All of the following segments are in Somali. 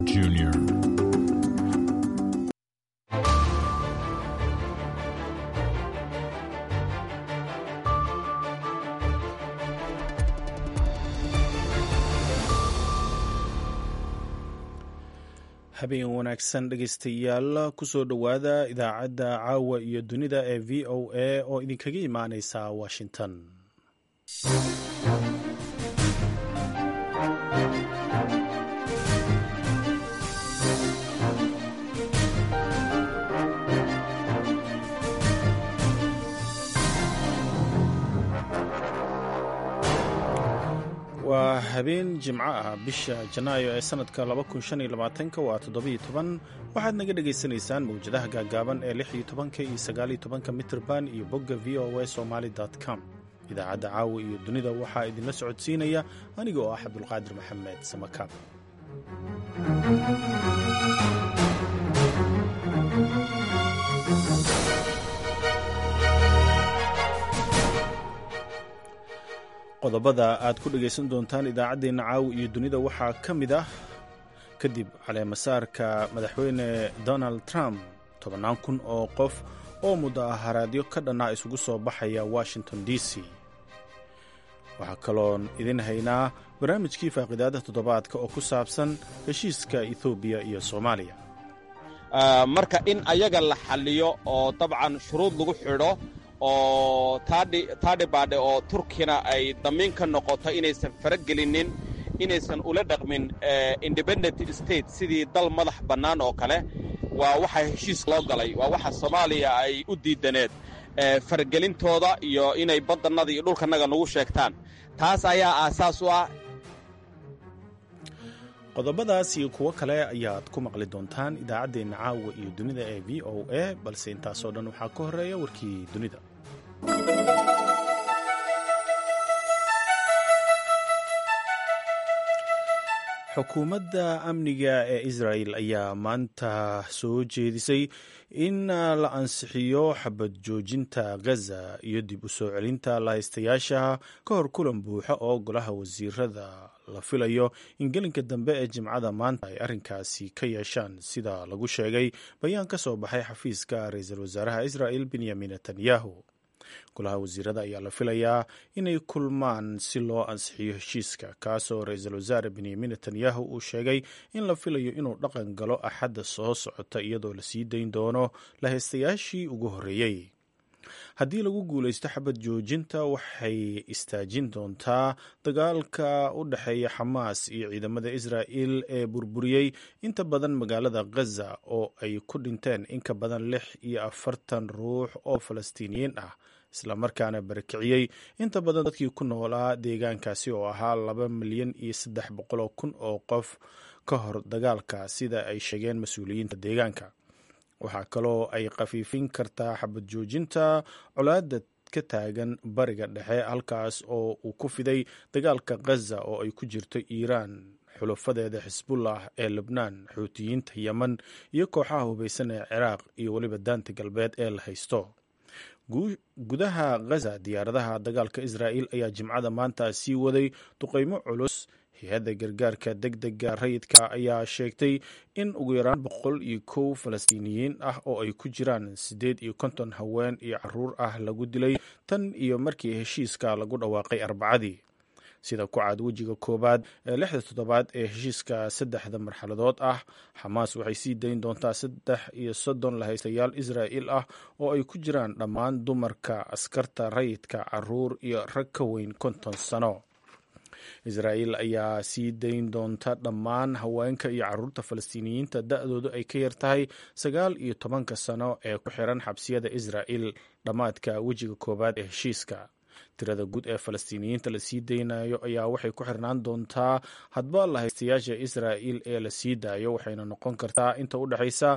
Jr. habeen wanaagsan dhegaystayaal kusoo dhowaada idaacadda caawa iyo dunida ee v o a oo idinkaga imaaneysa washington waa habeen jimco ah bisha janaayo ee sanadka waa waxaad naga dhagaysanaysaan mawjadaha gaagaaban ee iyo iyo mitrban iyo bogga v o a somaly com idaacadda caawa iyo dunida waxaa idinla socodsiinaya aniga oo ah cabdulqaadir maxamed samakaab qodobada aad ku dhegaysan doontaan idaacaddeenna caawi iyo dunida waxaa ka mid ah kadib caleemasaarka madaxweyne donald trump tobannaan kun oo qof oo mudaharaadyo ka dhannaa isugu soo baxaya washington d c waxaa kaloon idin haynaa barnaamijkii faaqidaada toddobaadka oo ku saabsan heshiiska ethoobiya iyo soomaaliya marka in ayaga la xalliyo oo dabcan shuruud lagu xidho oo taadhibaadhe oo turkina ay damiin ka noqoto inaysan faragelinin inaysan ula dhaqmin independent state sidii dal madax bannaan oo kale waa waxa heshiis loo galay waa waxa soomaaliya ay u diidaneed faragelintooda iyo inay baddannada iyo dhulkannaga nagu sheegtaan taas ayaa aasaas u ah qodobadaas iyo kuwo kale ayaad ku maqli doontaan idaacaddeenna caawa iyo dunida ee v o a balse intaasoo dhan waxaa ka horeeya warkii dunida xukuumadda amniga ee israel ayaa maanta soo jeedisay in la ansixiyo xabad joojinta gaza iyo dib u soo celinta lahaystayaasha ka hor kulan buuxa oo golaha wasiirada la filayo in gelinka dambe ee jimcada maanta ay arrinkaasi ka yeeshaan sida lagu sheegay bayaan ka soo baxay xafiiska ra-iisul wasaaraha israel benyamin netanyahu golaha wasiirada ayaa la filayaa inay kulmaan si loo ansixiyo heshiiska kaasoo ra-iisul wasaare benyamin netanyahu uu sheegay in la filayo inuu dhaqan galo axadda soo socota iyadoo la sii dayn doono lahaystayaashii ugu horreeyey haddii lagu guulaysto xabad joojinta waxay istaajin doontaa dagaalka u dhexeeya xamaas iyo ciidamada israa'il ee burburiyey inta badan magaalada ghaza oo ay ku dhinteen in ka badan lix iyo afartan ruux oo falastiiniyiin ah islamarkaana barakiciyey inta badan dadkii ku noolaa deegaankaasi oo ahaa laba milyan iyo saddex boqoloo kun oo qof ka hor dagaalka sida ay sheegeen mas-uuliyiinta deegaanka waxaa kaloo ay khafiifin kartaa xabad joojinta colaada ka taagan bariga dhexe halkaas oo uu ku fiday dagaalka ghaza oo ay ku jirto iiraan xulafadeeda xisbullah ee lebnaan xuutiyiinta yemen iyo kooxaha hubaysan ee ciraaq iyo weliba daanta galbeed ee la haysto gudaha ghaza diyaaradaha dagaalka israa'il ayaa jimcada maanta sii waday duqeymo culus hay-adda gargaarka deg dega rayidka ayaa sheegtay in ugu yaraan boqol iyo kow falastiiniyiin ah oo ay ku jiraan siddeed iyo konton haween iyo caruur ah lagu dilay tan iyo markii heshiiska lagu dhawaaqay arbacadii sida ku caad wejiga koowaad ee lixda toddobaad ee heshiiska saddexda marxaladood ah xamaas waxay sii dayn doontaa saddex iyo soddon lahaystayaal israa'il ah oo ay ku jiraan dhammaan dumarka askarta rayidka caruur iyo rag ka weyn konton sano israa'iil ayaa sii dayn doonta dhammaan haweenka iyo caruurta falastiiniyiinta da-doodu ay ka yar tahay sagaal iyo tobanka sano ee ku xiran xabsiyada israa'il dhammaadka wejiga koowaad ee heshiiska tirada guud ee falastiiniyiinta la sii daynayo ayaa waxay ku xirnaan doontaa hadba lahaystayaasha israa'il ee la sii daayo waxayna noqon kartaa inta u dhexaysa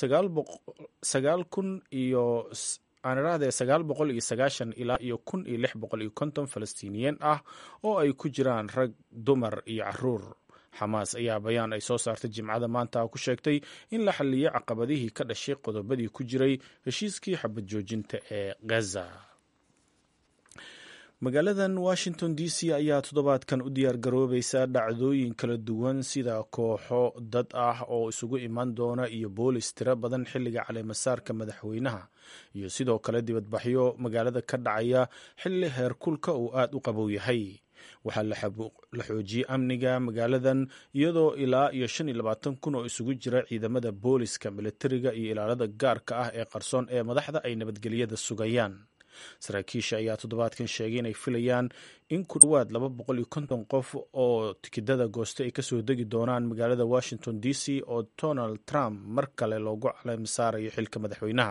sagaal kun iyo aanirahdee sagaal boqol iyo sagaashan ilaa iyo kun iyo lix boqol iyo konton falastiiniyiin ah oo ay ku jiraan rag dumar iyo caruur xamaas ayaa bayaan ay soo saartay jimcada maanta ku sheegtay in la xaliyey caqabadihii ka dhashay qodobadii ku jiray heshiiskii xabad joojinta ee gaza magaaladan washington d c ayaa toddobaadkan u diyaar garoobaysa dhacdooyin kala duwan sida kooxo dad ah oo isugu iman doona iyo boolis tiro badan xilliga caleemasaarka madaxweynaha iyo sidoo kale dibadbaxyo magaalada ka dhacaya xilli heerkulka uu aad u qabow yahay waxaa la xoojiyey amniga magaaladan iyadoo ilaa iyo shan iyo labaatan kun oo isugu jira ciidamada booliska militariga iyo ilaalada gaarka ah ee qarsoon ee madaxda ay nabadgelyada sugayaan saraakiisha ayaa toddobaadkan sheegay inay filayaan in ku dhowaad laba boqol iyo konton qof oo tikidada gooste ay kasoo degi doonaan magaalada washington d c oo donald trump mar kale loogu caleemasaarayo xilka madaxweynaha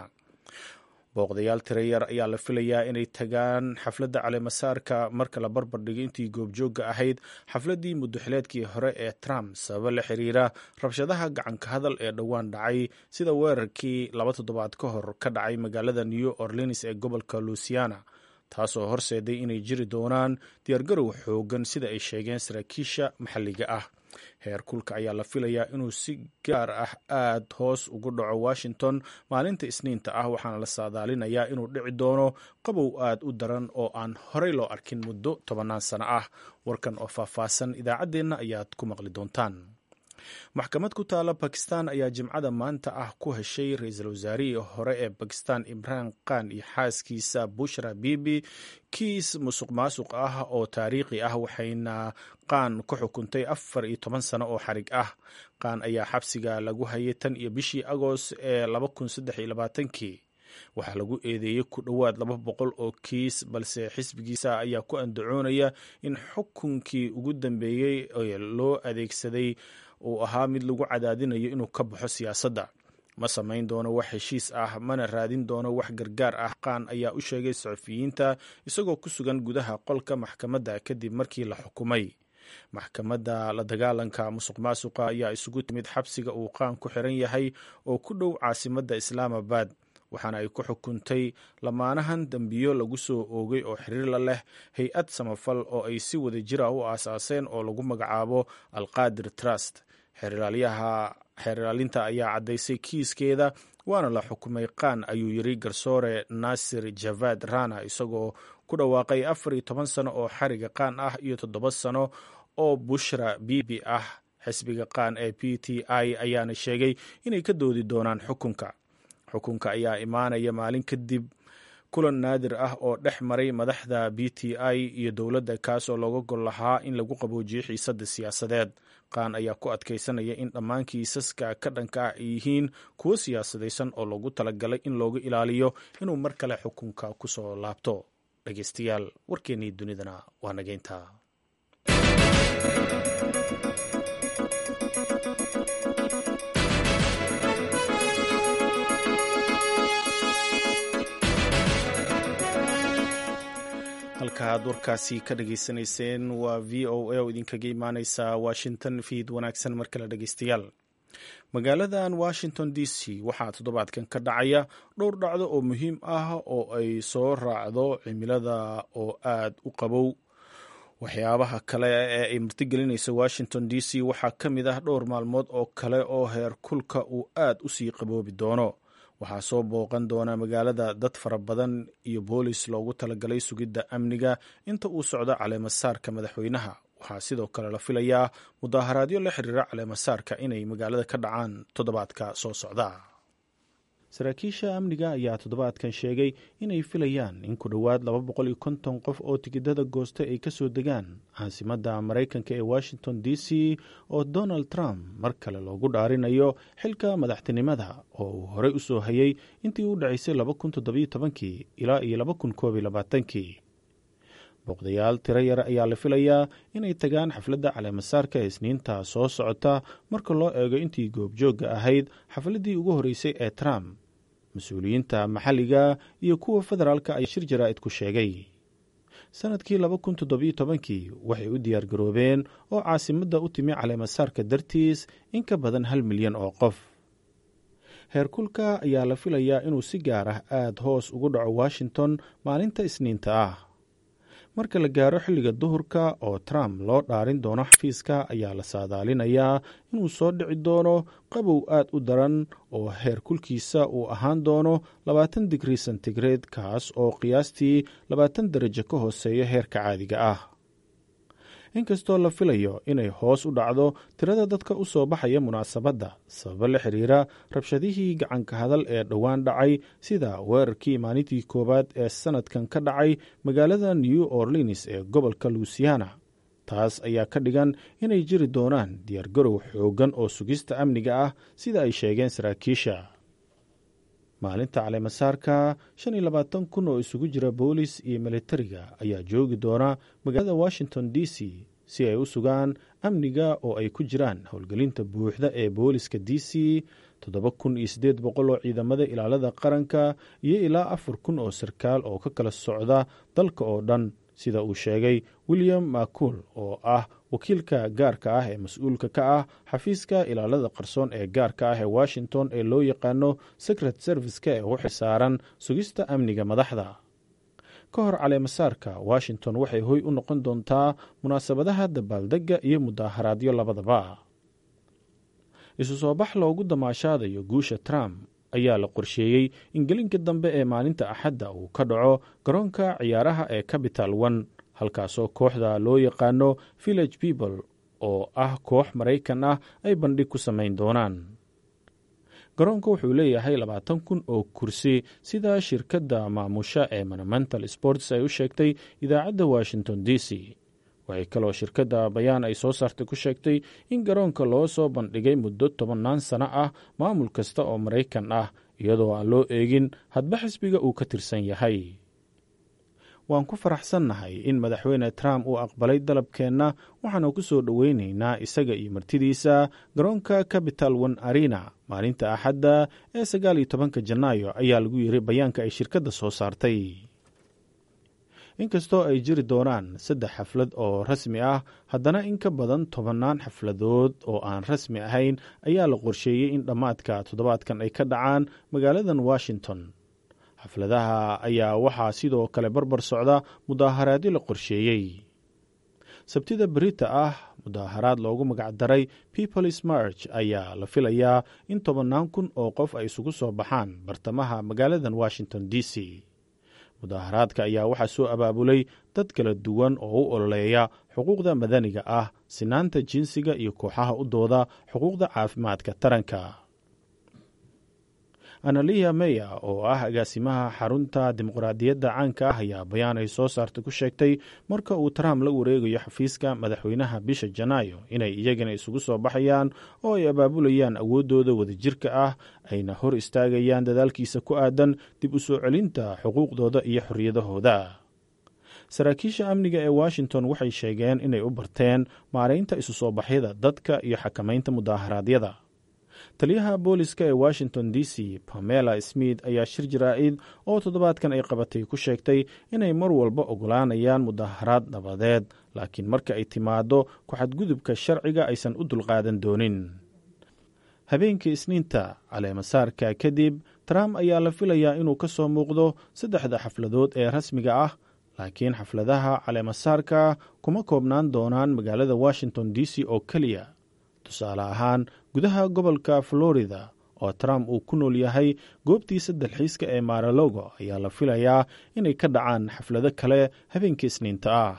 booqdayaal tirayar ayaa la filayaa inay tagaan xafladda caleemasaarka marka la barbar dhigay intii goobjoogga ahayd xafladdii muddoxileedkii hore ee trump sababo la xiriira rabshadaha gacanka hadal ee dhowaan dhacay sida weerarkii laba toddobaad ka hor ka dhacay magaalada new orleans ee gobolka louisiana taasoo horseeday inay jiri doonaan diyaargarow xoogan sida ay sheegeen saraakiisha maxalliga ah heer kulka ayaa la filayaa inuu si gaar ah aad hoos ugu dhaco washington maalinta isniinta ah waxaana la saadaalinayaa inuu dhici doono qabow aad u daran oo aan horey loo arkin muddo tobannaan sano ah warkan oo faahfaahsan idaacaddeenna ayaad ku maqli doontaan maxkamad ku taala bakistan ayaa jimcada maanta ah ku heshay ra-iisul wasaarihii hore ee bakistan imraan khan iyo xaaskiisa bushra bibi kiis musuq maasuq ah oo taariikhi ah waxayna qaan ku xukuntay afar iyo toban sano oo xarig ah qaan ayaa xabsiga lagu hayay tan iyo bishii agost ee laba kun saddex iyo labaatankii waxaa lagu eedeeyey ku dhowaad laba boqol oo kiis balse xisbigiisa ayaa ku andacoonaya in xukunkii ugu dambeeyey ee loo adeegsaday uu ahaa mid lagu cadaadinayo inuu ka baxo siyaasadda ma samayn doono wax heshiis ah mana raadin doono wax gargaar ah qaan ayaa u sheegay saxufiyiinta isagoo ku sugan gudaha qolka maxkamadda kadib markii la xukumay maxkamadda la dagaalanka musuq maasuqa ayaa isugu timid xabsiga uu qaan ku xiran yahay oo ku dhow caasimadda islaamabad waxaana ay ku xukuntay lamaanahan dembiyo lagu soo oogay oo xiriir la leh hay-ad samafal oo ay si wada jira u aasaaseen oo lagu magacaabo alqaadir trust xeerlaalinta ayaa caddaysay kiiskeeda waana la xukumay qaan ayuu yiri garsoore naasir javad rana isagoo ku dhawaaqay afar iyo toban sano oo xariga qaan ah iyo toddoba sano oo bushra bibi ah xisbiga qaan ee p t i ayaana sheegay inay ka doodi doonaan xukunka xukunka ayaa imaanaya maalin kadib kulan naadir ah oo dhex maray madaxda b t i iyo dowladda kaas oo looga gol lahaa in lagu qaboojiyo xiisadda siyaasadeed qaan ayaa ku adkaysanaya in dhammaan kiisaska ka dhanka ah ay yihiin kuwo siyaasadaysan oo loogu talagalay in looga ilaaliyo inuu mar kale xukunka ku soo laabto dhegeystayaal warkeennii dunidana waa nageynta halka aad warkaasi ka dhageysanayseen waa v o a oo idinkaga imaaneysa washington fiid wanaagsan mar kale dhegeystayaal magaaladan washington d c waxaa toddobaadkan ka dhacaya dhowr dhacdo oo muhiim ah oo ay soo raacdo cimilada oo aad u qabow waxyaabaha kale ee ay martigelinaysa washington d c waxaa ka mid ah dhowr maalmood oo kale oo heer kulka uu aad u sii qaboobi doono waxaa soo booqan doona magaalada dad fara badan iyo boolis loogu talagalay sugidda amniga inta uu socdo caleemasaarka madaxweynaha waxaa sidoo kale la filayaa mudaaharaadyo la xiriira caleemasaarka inay magaalada ka dhacaan toddobaadka soo socda saraakiisha amniga ayaa toddobaadkan sheegay inay filayaan in ku dhowaad laba boqol iyo konton qof oo tikidada goosta ay kasoo degaan caasimadda maraykanka ee washington d c oo donald trump mar kale loogu dhaarinayo xilka madaxtinimada oo uu horey u soo hayay intii u dhacaysay laba kun toddobiyo tobankii ilaa iyo laba kun koob iyo labaatankii booqdayaal tiro yar ayaa la filayaa inay tagaan xafladda caleemasaarka ee isniinta soo socota marka loo eego intii goobjoogga ahayd xafladdii ugu horreysay ee trump mas-uuliyiinta maxalliga iyo kuwa federaalka ayaa shir jaraa'id ku sheegay sannadkii laba kun toddobiyo tobankii waxay u diyaar garoobeen oo caasimadda u timi caleemasaarka dartiis in ka badan hal milyan oo qof heerkulka ayaa la filayaa inuu si gaar ah aad hoos ugu dhaco washington maalinta isniinta ah marka la gaaro xilliga duhurka oo trump loo dhaarin doono xafiiska ayaa la saadaalinayaa inuu soo dhici doono qabow aad u daran oo heer kulkiisa uu ahaan doono labaatan digrii sentigrade kaas oo qiyaastii labaatan darajo ka hooseeya heerka caadiga ah inkastoo la filayo inay hoos u dhacdo tirada dadka u soo baxaya munaasabadda sababo la xiriira rabshadihii gacanka hadal ee dhowaan dhacay sida weerarkii maalintii koowaad ee sannadkan ka dhacay magaalada new orleans ee gobolka luisiana taas ayaa ka dhigan inay jiri doonaan diyaargarow xooggan oo sugista amniga ah sida ay sheegeen saraakiisha maalinta caleemasaarka shan iyo labaatan kun oo isugu jira boolis iyo militariga ayaa joogi doona magaalada washington d c si ay u sugaan amniga oo ay ku jiraan howlgelinta buuxda ee booliska d c toddoba kun iyo siddeed boqol oo ciidamada ilaalada qaranka iyo ilaa afar kun oo sarkaal oo ka kala socda dalka oo dhan sida uu sheegay william macuul oo ah wakiilka gaarka ah ee mas-uulka ka ah xafiiska ilaalada qarsoon ee gaarka ah ee washington ee loo yaqaano secret service-ka ee u xilsaaran sugista amniga madaxda ka hor caleemasaarka washington waxay hoy u noqon doontaa munaasabadaha dabaaldegga iyo mudaaharaadyo labadaba isu soo bax loogu damaashaadayo guusha trump ayaa la qorsheeyey in gelinka dambe ee maalinta axadda uu ka dhaco garoonka ciyaaraha ee capital one halkaasoo kooxda loo yaqaano village people oo ah koox maraykan ah ay bandhig ku samayn doonaan garoonka wuxuu leeyahay labaatan kun oo kursi sida shirkadda maamusha ee monumental sports ay u sheegtay idaacadda washington d c waxay kaloo shirkadda bayaan ay soo saartay ku sheegtay in garoonka loo soo bandhigay muddo tobannaan sano ah maamul kasta oo maraykan ah iyadoo aan loo eegin hadba xisbiga uu ka tirsan yahay waan ku faraxsannahay in madaxweyne trump uu aqbalay dalabkeenna waxaanu ku soo dhoweynaynaa isaga iyo martidiisa garoonka capital one arena maalinta axadda ee sagaal iyo tobanka janaayo ayaa lagu yiri bayaanka ay shirkadda soo saartay inkastoo ay jiri doonaan saddex xaflad oo rasmi ah haddana in ka badan tobannaan xafladood oo aan rasmi ahayn ayaa la qorsheeyey in dhammaadka toddobaadkan ay ka dhacaan magaaladan washington xafladaha ayaa waxaa sidoo kale barbar socda mudaaharaadyo la qorsheeyey sabtida berita ah mudaaharaad loogu magacdaray peoples march ayaa la filayaa in tobannaan kun oo qof ay isugu soo baxaan bartamaha magaaladan washington d c mudaaharaadka ayaa waxaa soo abaabulay dad kala duwan oo u ololeeya xuquuqda madaniga ah sinaanta jinsiga iyo kooxaha u dooda xuquuqda caafimaadka taranka analiya meya oo ah agaasimaha xarunta dimuqraadiyadda caanka ah ayaa bayaan ay soo saartay ku sheegtay marka uu trump la wareegayo xafiiska madaxweynaha bisha janaayo inay iyagana isugu soo baxayaan oo ay abaabulayaan awooddooda wadajirka ah ayna hor istaagayaan dadaalkiisa ku aadan dib u soo celinta xuquuqdooda iyo xorriyadahooda saraakiisha amniga ee washington waxay sheegeen inay u barteen maaraynta isu soo baxyada dadka iyo xakamaynta mudaaharaadyada taliyaha booliska ee washington d c pamela smith ayaa shir jaraa'id oo toddobaadkan ay qabatay ku sheegtay inay mar walba ogolaanayaan mudaharaad nabadeed laakiin marka ay timaado ku-xadgudubka sharciga aysan u dulqaadan doonin habeenkii isniinta caleemasaarka kadib trump ayaa la filayaa inuu ka soo muuqdo saddexda xafladood ee rasmiga ah laakiin xafladaha caleemasaarka kuma koobnaan doonaan magaalada washington d c oo keliya tusaale ahaan gudaha gobolka florida oo trump uu ku nool yahay goobtiisa dalxiiska ee maralogo ayaa la filayaa inay ka dhacaan xaflado kale habeenkii isniinta ah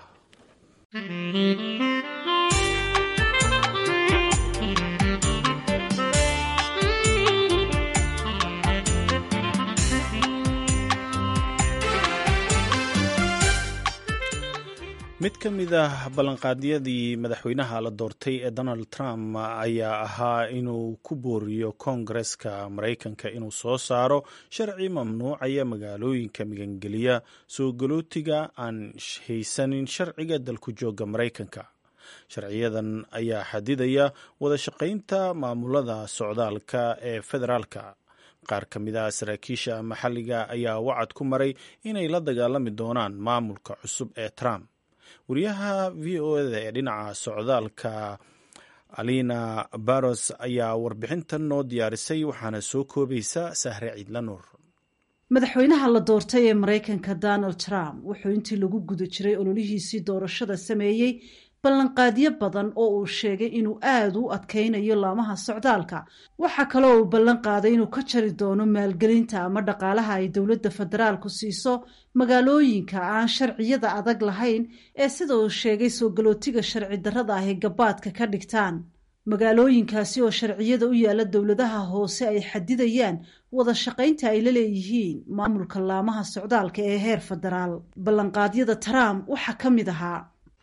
mid ka mid ah ballanqaadyadii madaxweynaha la doortay ee donald trump ayaa ahaa inuu ku booriyo koongareska maraykanka inuu soo saaro sharci mamnuucaya magaalooyinka migangeliya soo galootiga aan haysanin sharciga dalku jooga maraykanka sharciyadan ayaa xadidaya wada shaqaynta maamulada socdaalka ee federaalka qaar ka mid ah saraakiisha maxalliga ayaa wacad ku maray inay la dagaalami doonaan maamulka cusub ee trump wariyaha v o eda ee dhinaca socdaalka alina baros ayaa warbixintan noo diyaarisay waxaana soo koobaysa sahre ciidla nuur madaxweynaha la doortay ee maraykanka donald trump wuxuu intii lagu guda jiray ololihiisii doorashada sameeyey ballanqaadyo badan oo uu sheegay inuu aada u adkaynayo laamaha socdaalka waxaa kaloo uu ballan qaaday inuu ka jari doono maalgelinta ama dhaqaalaha ay dowladda federaalku siiso magaalooyinka aan sharciyada adag lahayn ee sida uu sheegay soo galootiga sharci darrada ah ee gabaadka ka dhigtaan magaalooyinkaasi oo sharciyada u yaala dowladaha hoose ay xadidayaan wada shaqaynta ay la leeyihiin maamulka laamaha socdaalka ee heer federaal ballanqaadyada trump waxaa ka mid ahaa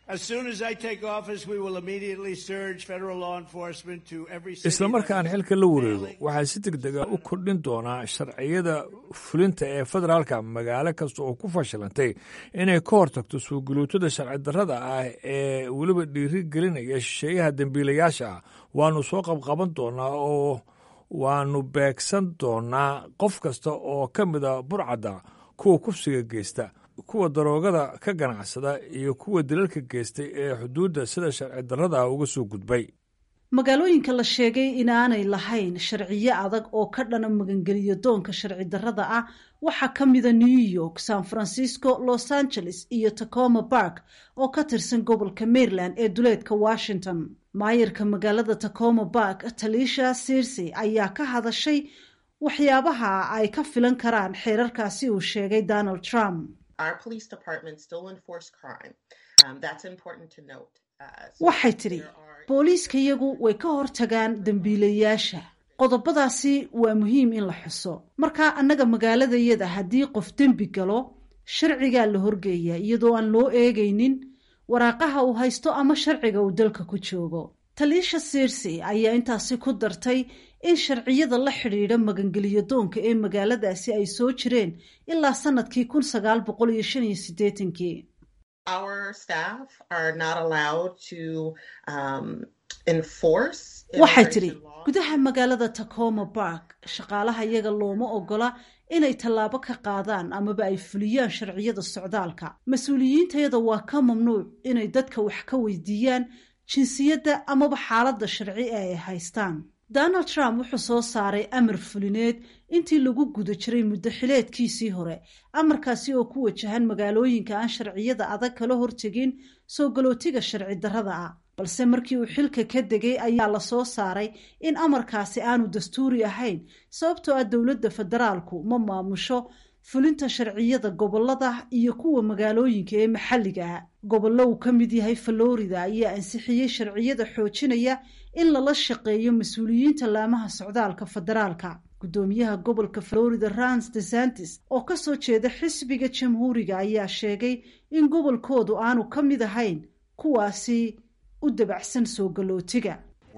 isla markaan xilka la wareego waxaa si deg dega u kordhin doonaa sharciyada fulinta ee federaalka magaalo kasta oo ku fashilantay inay ka hortagto suuguluutada sharci darrada ah ee weliba dhiiri gelinaya shisheeyaha dembiilayaasha ah waannu soo qabqaban doonaa oo waannu beegsan doonaa qof kasta oo ka mida burcadda kuwa kufsiga geysta kuwa daroogada ka ganacsada iyo kuwa dalalka geystay ee xuduudda sida sharci darrada uga soo gudbay magaalooyinka la sheegay inaanay lahayn sharciyo adag oo ka dhana magangeliyo doonka sharci darrada ah waxaa ka mida new york san francisco los angeles iyo tacoma bark oo ka tirsan gobolka maryland ee duleedka washington maayarka magaalada tacoma bark talisha sirsi ayaa ka hadashay waxyaabaha ay ka filan karaan xeerarkaasi uu sheegay donald trump waxay tidhi booliiska iyagu way ka hortagaan dembiilayaasha qodobadaasi waa muhiim in la xuso marka annaga magaaladayada haddii qof dembi galo sharcigaa la horgeeyaa iyadoo aan loo eegaynin waraaqaha uu haysto ama sharciga uu dalka ku joogo taliisha sirsi ayaa intaasi ku dartay in sharciyada la xidhiidha magangeliyo doonka ee magaaladaasi ay soo jireen ilaa sanadkii kun sagaal boqol iyo shan iyo siddeetankii waxay tidhi gudaha magaalada tacoma bark shaqaalaha iyaga looma ogola inay tallaabo ka qaadaan amaba ay fuliyaan sharciyada socdaalka mas-uuliyiintayada waa ka mamnuuc inay dadka wax ka weydiiyaan jinsiyadda amaba xaaladda sharci ee ay haystaan donald trump wuxuu soo saaray amar fulineed intii lagu guda jiray muddo xileedkiisii hore amarkaasi oo ku wajahan magaalooyinka aan sharciyada adag kala hortegin soo galootiga sharci darrada ah balse markii uu xilka ka degay ayaa la soo saaray in amarkaasi aanu dastuuri ahayn sababtoo ah dowladda federaalku ma maamusho fulinta sharciyada gobolada iyo kuwa magaalooyinka ee maxalliga ah gobollo uu ka mid yahay florida ayaa ansixiyey sharciyada xoojinaya in lala shaqeeyo mas-uuliyiinta laamaha socdaalka federaalka guddoomiyaha gobolka florida rans desantis oo kasoo jeeda xisbiga jamhuuriga ayaa sheegay in gobolkoodu aanu ka mid ahayn kuwaasi u dabacsan soo galootiga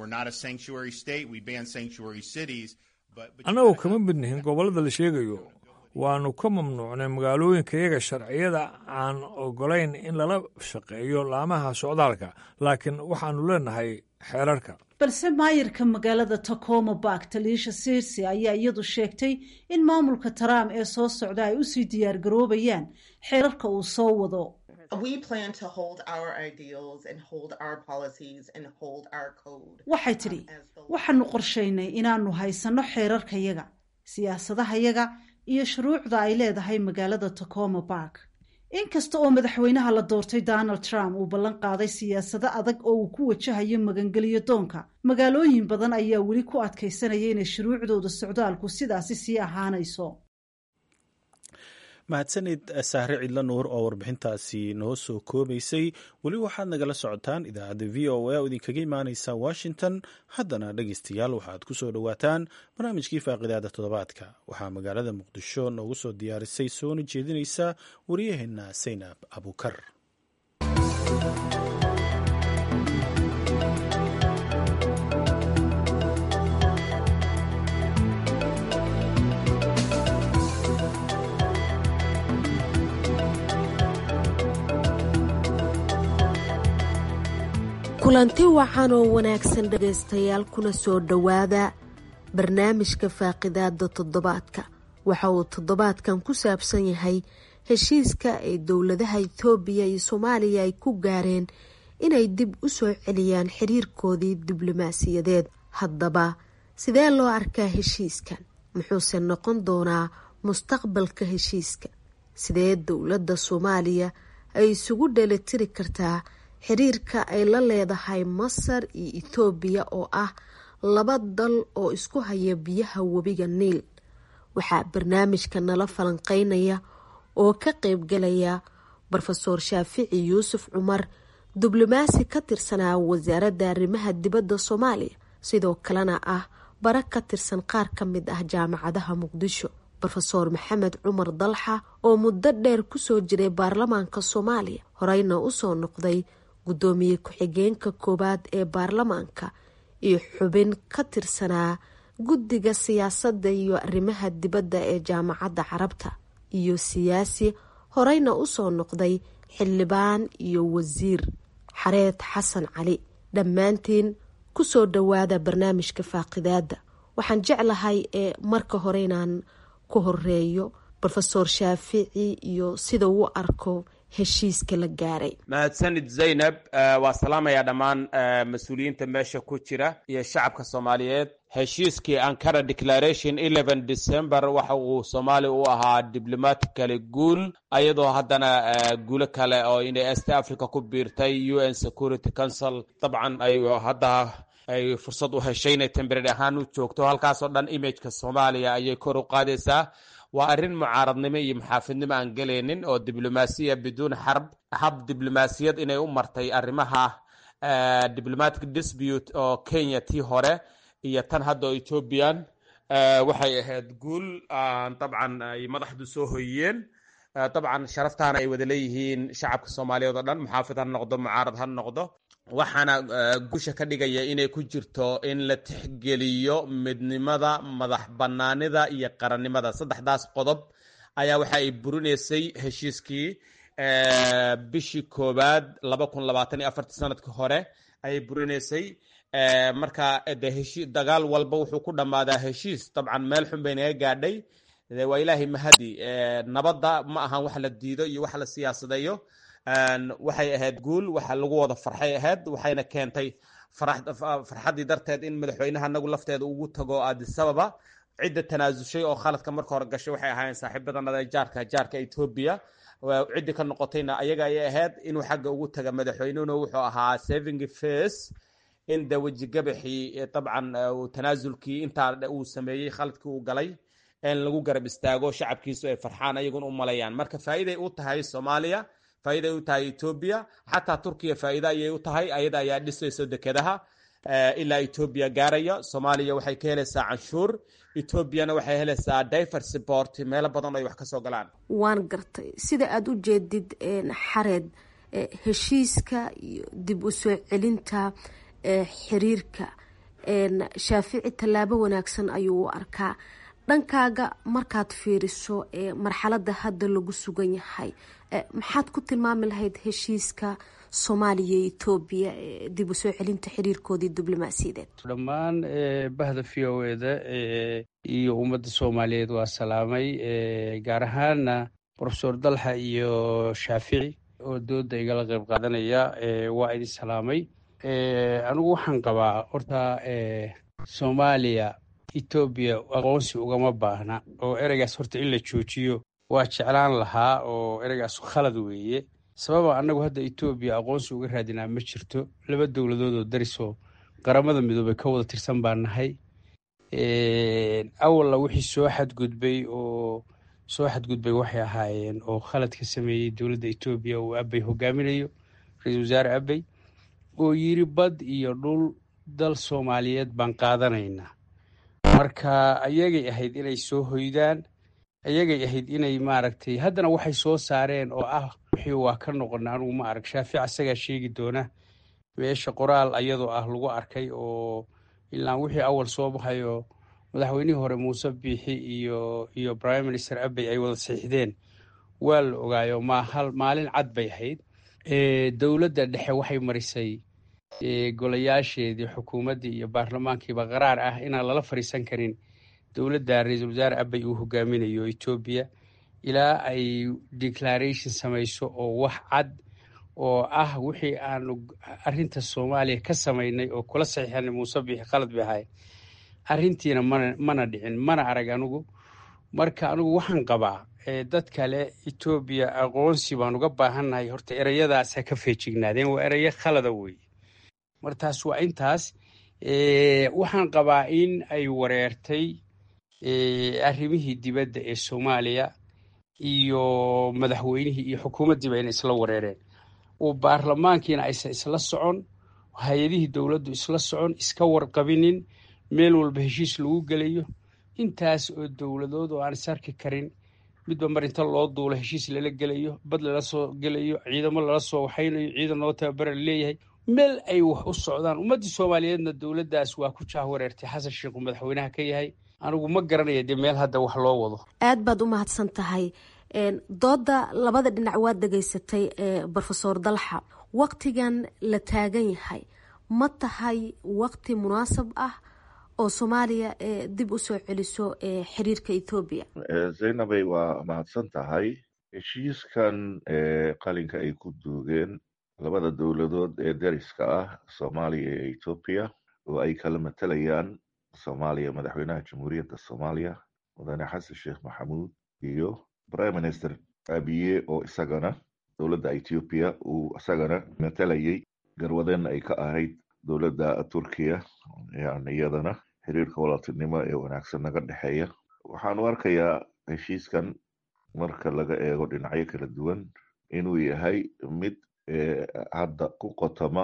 annagu kama midnihin gobollada la sheegayo waannu ka mamnuucnay magaalooyinkayaga sharciyada aan ogolayn in lala shaqeeyo laamaha socdaalka laakiin waxaannu leenahay xeerarka balse maayirka magaalada tacoma bark taliisha sirsi ayaa iyadu sheegtay in maamulka trump ee soo socda ay usii diyaar garoobayaan xeerarka uu soo wado waxay tidhi waxaanu qorshaynay inaanu haysanno xeerarkayaga siyaasadahayaga iyo shuruucda ay leedahay magaalada tacoma bark inkasta oo madaxweynaha la doortay donald trump uu ballan qaaday siyaasado adag oo uu ku wajahayo magangeliyo doonka magaalooyin badan ayaa weli ku adkaysanaya inay shuruucdooda socdaalku sidaasi sii ahaanayso mahadsanid sahre cidlo nuur oo warbixintaasi noo soo koobaysay weli waxaad nagala socotaan idaacadda v o a oo idinkaga imaaneysa washington haddana dhegeystayaal waxaad ku soo dhowaataan barnaamijkii faaqidaada toddobaadka waxaa magaalada muqdisho noogu soo diyaarisay soona jeedinaysa waryaheena saynab abukar kulanti wacan oo wanaagsan dhegaystayaal kuna soo dhowaada barnaamijka faaqidaada toddobaadka waxa uu toddobaadkan ku saabsan yahay heshiiska ay dowladaha ethoobiya iyo soomaaliya ay ku gaareen inay dib u soo celiyaan xiriirkoodii diblomaasiyadeed haddaba sidee loo arkaa heshiiskan muxuuse noqon doonaa mustaqbalka heshiiska sidee dowladda soomaaliya ay isugu dheelitiri kartaa xiriirka ay la leedahay masar iyo ethoobiya oo ah laba dal oo isku haya biyaha webiga niil waxaa barnaamijka nala falanqeynaya oo ka qeybgalaya rofeor shaafici yuusuf cumar diblomaasi ka tirsanaa wasaaradda arrimaha dibadda soomaaliya sidoo kalena ah bara ka tirsan qaar ka mid ah jaamacadaha muqdisho rofeor maxamed cumar dalxa oo muddo dheer kusoo jiray baarlamaanka soomaaliya horeyna usoo noqday guddoomiye ku-xigeenka koowaad ee baarlamaanka iyo xubin ka tirsanaa guddiga siyaasadda iyo arrimaha dibadda ee jaamacadda carabta iyo siyaasi horeyna usoo noqday xildhibaan iyo wasiir xareed xasan cali dhammaantiin kusoo dhowaada barnaamijka faaqidaada waxaan jeclahay ee marka hore inaan ku horeeyo rofeor shaafici iyo sida uu arko heshiiska la gaaray mahadsanid zaynab waa salaamayaa dhammaan mas-uuliyiinta meesha ku jira iyo shacabka soomaaliyeed heshiiskii ankara declaration eleven december waxa uu soomaaliya u ahaa diblomatically guul ayadoo haddana guulo kale oo inay est africa ku biirtay u n security council dabcan ay hadda ay fursad u heshay inay temberary ahaan u joogto halkaasoo dhan imageka soomaaliya ayay kor u qaadaysaa waa arrin mucaaradnimo iyo maxaafidnimo aan gelaynin oo diblomaasiya biduun xarb hab diblomaasiyad inay u martay arrimaha diplomatic dispute oo kenya tii hore iyo tan hadda oo ethoobian waxay ahayd guul dabcan ay madaxdu soo hoyiyeen dabcan sharaftaana ay wada leeyihiin shacabka soomaaliyeed oo dhan muxaafid ha noqdo mucaarad ha noqdo waxaana guusha ka dhigaya inay ku jirto in la tixgeliyo midnimada madax banaanida iyo qarannimada saddexdaas qodob ayaa waxa ay burinaysay heshiiskii bishii koowaad laba kun labaatan iyo afartii sanadkii hore ayay burinaysay marka de heshi dagaal walba wuxuu ku dhammaadaa heshiis dabcan meel xun bay naga gaadhay waa ilaahay mahadi nabadda ma ahan wax la diido iyo wax la siyaasadeeyo waxay ahayd guul waxa lagu wada farxay ahayd waxayna keentay farxaddii darteed in madaxweynaha anagu lafteeda ugu tago adisababa cidda tanaasushay oo khaladka marka hore gashay waxay ahaayeen saaxiibadanada jaarka jaarka etoobiya ciddii ka noqotayna ayaga ayay ahayd inuu xagga ugu taga madaxweynuhuna wuxuu ahaa saving face in de wejigabaxii dabcan tanaasulkii intaa uu sameeyey khaladkii uu galay in lagu garab istaago shacabkiisu ay farxaan ayaguna u malayaan marka faa'iiday u tahay soomaaliya faa'iiday u tahay etoobiya xataa turkiya faa'iida ayay u tahay ayada ayaa dhisayso dekedaha ilaa etoobiya gaaraya soomaaliya waxay ka helaysaa canshuur etoobiyana waxay helaysaa diver support meelo badan ay wax kasoo galaan waan gartay sida aada u jeedid xareed heshiiska iyo dib u soo celinta xiriirka shaafici tallaabo wanaagsan ayuu u arkaa dhankaaga markaad fiiriso marxaladda hadda lagu sugan yahay maxaad ku tilmaami lahayd heshiiska soomaaliya iyo etoobiya dib u soo celinta xiriirkoodii diblomaasiyadeed dhammaan bahda v o eda iyo ummadda soomaaliyeed waa salaamay gaar ahaana profesor dalxa iyo shaafici oo dooda igala qayb qaadanaya waa idin salaamay anigu waxaan qabaa horta soomaaliya etoobiya aqoonsi ugama baahna oo ereygaas horta in la joojiyo waa jeclaan lahaa oo ereygaas khalad weeye sababa annagu hadda etoobiya aqoonsi uga raadinaa ma jirto laba dowladood oo darisoo qaramada midoobay ka wada tirsan baa nahay awalla wixii soo xadgudbay oo soo xadgudbay waxay ahaayeen oo khalad ka sameeyey dowladda etoobiya uu abey hogaaminayo ra-iisul wasaare abey oo yiri bad iyo dhul dal soomaaliyeed baan qaadanaynaa marka ayagay ahayd inay soo hoydaan ayagay ahayd inay maaragtay haddana waxay soo saareen oo ah wixii waa ka noqona anugu ma arag shaafic asagaa sheegi doona meesha qoraal ayadoo ah lagu arkay oo ilaan wixii awal soo baxayo madaxweynihii hore muuse biixi iyo iyo prime minister abey ay wada siixdeen waa la ogaayo ma hal maalin cad bay ahayd dowladda dhexe waxay marisay golayaasheedii xukuumaddii iyo baarlamaankiiba qaraar ah inaan lala fadhiisan karin dowladda ra-iisul wasaare abey uu hogaaminayo etoobiya ilaa ay declaration samayso oo wax cad oo ah wixii aanu arinta soomaaliya ka samaynay oo kula saxiixanay muuse biixi khalad bay ahayd arrintiina mana mana dhicin mana arag anigu marka anigu waxaan qabaa dad kale etoobiya aqoonsi baan uga baahannahay horta ereyadaas ha ka feejignaadeen waa ereyo khalada weeye martaas waa intaas waxaan qabaa in ay wareertay arrimihii dibadda ee soomaaliya iyo madaxweynihii iyo xukuumaddiiba inay isla wareereen oo baarlamaankiina aysan isla socon hay-adihii dowladdu isla socon iska warqabinin meel walba heshiis lagu gelayo intaas oo dowladood oo aan is arki karin midba mar inta loo duulo heshiis lala gelayo bad lala soo gelayo ciidamo lala soo waxaynayo ciidan loo tababara laleeyahay meel ay wax u socdaan ummaddii soomaaliyeedna dowladdaas waa ku jahwareertay xasan sheikhu madaxweynaha ka yahay anigu ma garanaya dee meel hadda wax loo wado aad baad u mahadsan tahay dooda labada dhinac waad dhegaysatay brofesor dalxa waktigan la taagan yahay ma tahay wakti munaasab ah oo soomaaliya dib u soo celiso xiriirka ethoobiya zaynabay waa mahadsan tahay heshiiskan qalinka ay ku duugeen labada dowladood ee dariska ah soomaaliya iyo ethoobiya oo ay kala matalayaan soomaaliya madaxweynaha jamhuuriyadda soomaaliya mudane xasan sheekh maxamuud iyo prime minister abiye oo isagana dowladda ethoobiya uu isagana matalayay garwadeenna ay ka ahayd dowladda turkiya yani iyadana xiriirka walaaltinimo ee wanaagsan naga dhexeeya waxaanu arkayaa heshiiskan marka laga eego dhinacyo kala duwan inuu yahay mid hadda ku qotoma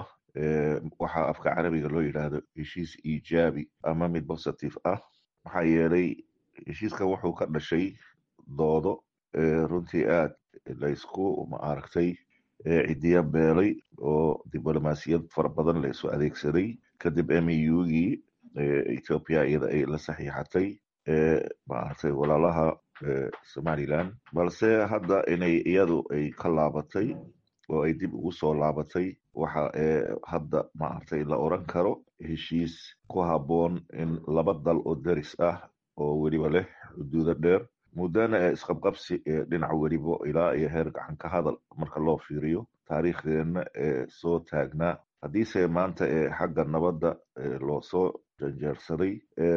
waxaa afka carabiga loo yidhaahdo heshiis iijaabi ama mid positive ah maxaa yeelay heshiiskan wuxuu ka dhashay doodo runtii aad laysku maaragtay cidiya beelay oo diblomaasiyad fara badan la isu adeegsaday kadib mugii ethoopia iyada ay la saxiixatay maaragtay walaalaha somaliland balse hadda inay iyadu ay ka laabatay oo ay dib ugu soo laabatay waxa hadda maaragtay la oran karo heshiis ku habboon in laba dal oo deris ah oo weliba leh xuduudo dheer muddana ee isqabqabsi ee dhinac weliba ilaa iyo heer gacan ka hadal marka loo fiiriyo taariikhdeenna ee soo taagnaa haddiise maanta ee xagga nabadda loo soo janjeersaday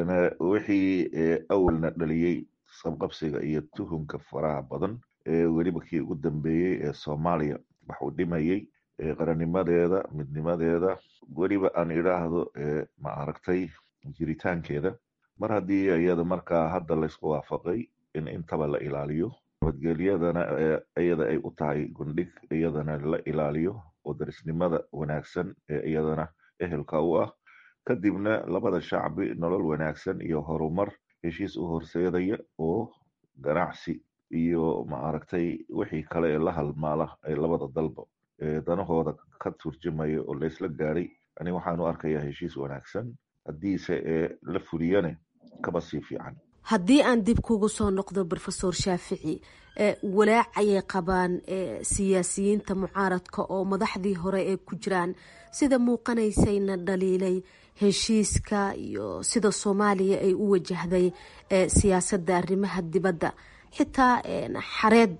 wixii awalna dhaliyey isqabqabsiga iyo tuhunka faraha badan ee weliba kii ugu dambeeyey ee soomaaliya wax uu dhimayey qarannimadeeda midnimadeeda weliba aan idhaahdo ma aragtay jiritaankeeda mar haddii iyada markaa hadda laysku waafaqay in intaba la ilaaliyo nabadgelyadana iyada ay u tahay gundhig iyadana la ilaaliyo oo darisnimada wanaagsan ee iyadana ehelka u ah kadibna labada shacbi nolol wanaagsan iyo horumar heshiis u horseedaya oo ganacsi iyo maaragtay wixii kale ee la halmaala ee labada dalba danahooda ka turjumaya oo laysla gaadhay ani waxaanu arkayaa heshiis wanaagsan haddiise ee la fuliyane kaba sii fiican haddii aan dib kugu soo noqdo rofesor shaafici walaac ayay qabaan siyaasiyiinta mucaaradka oo madaxdii hore ee ku jiraan sida muuqanaysayna dhaliilay heshiiska iyo sida soomaaliya ay u wajahday siyaasadda arrimaha dibadda xitaa xareed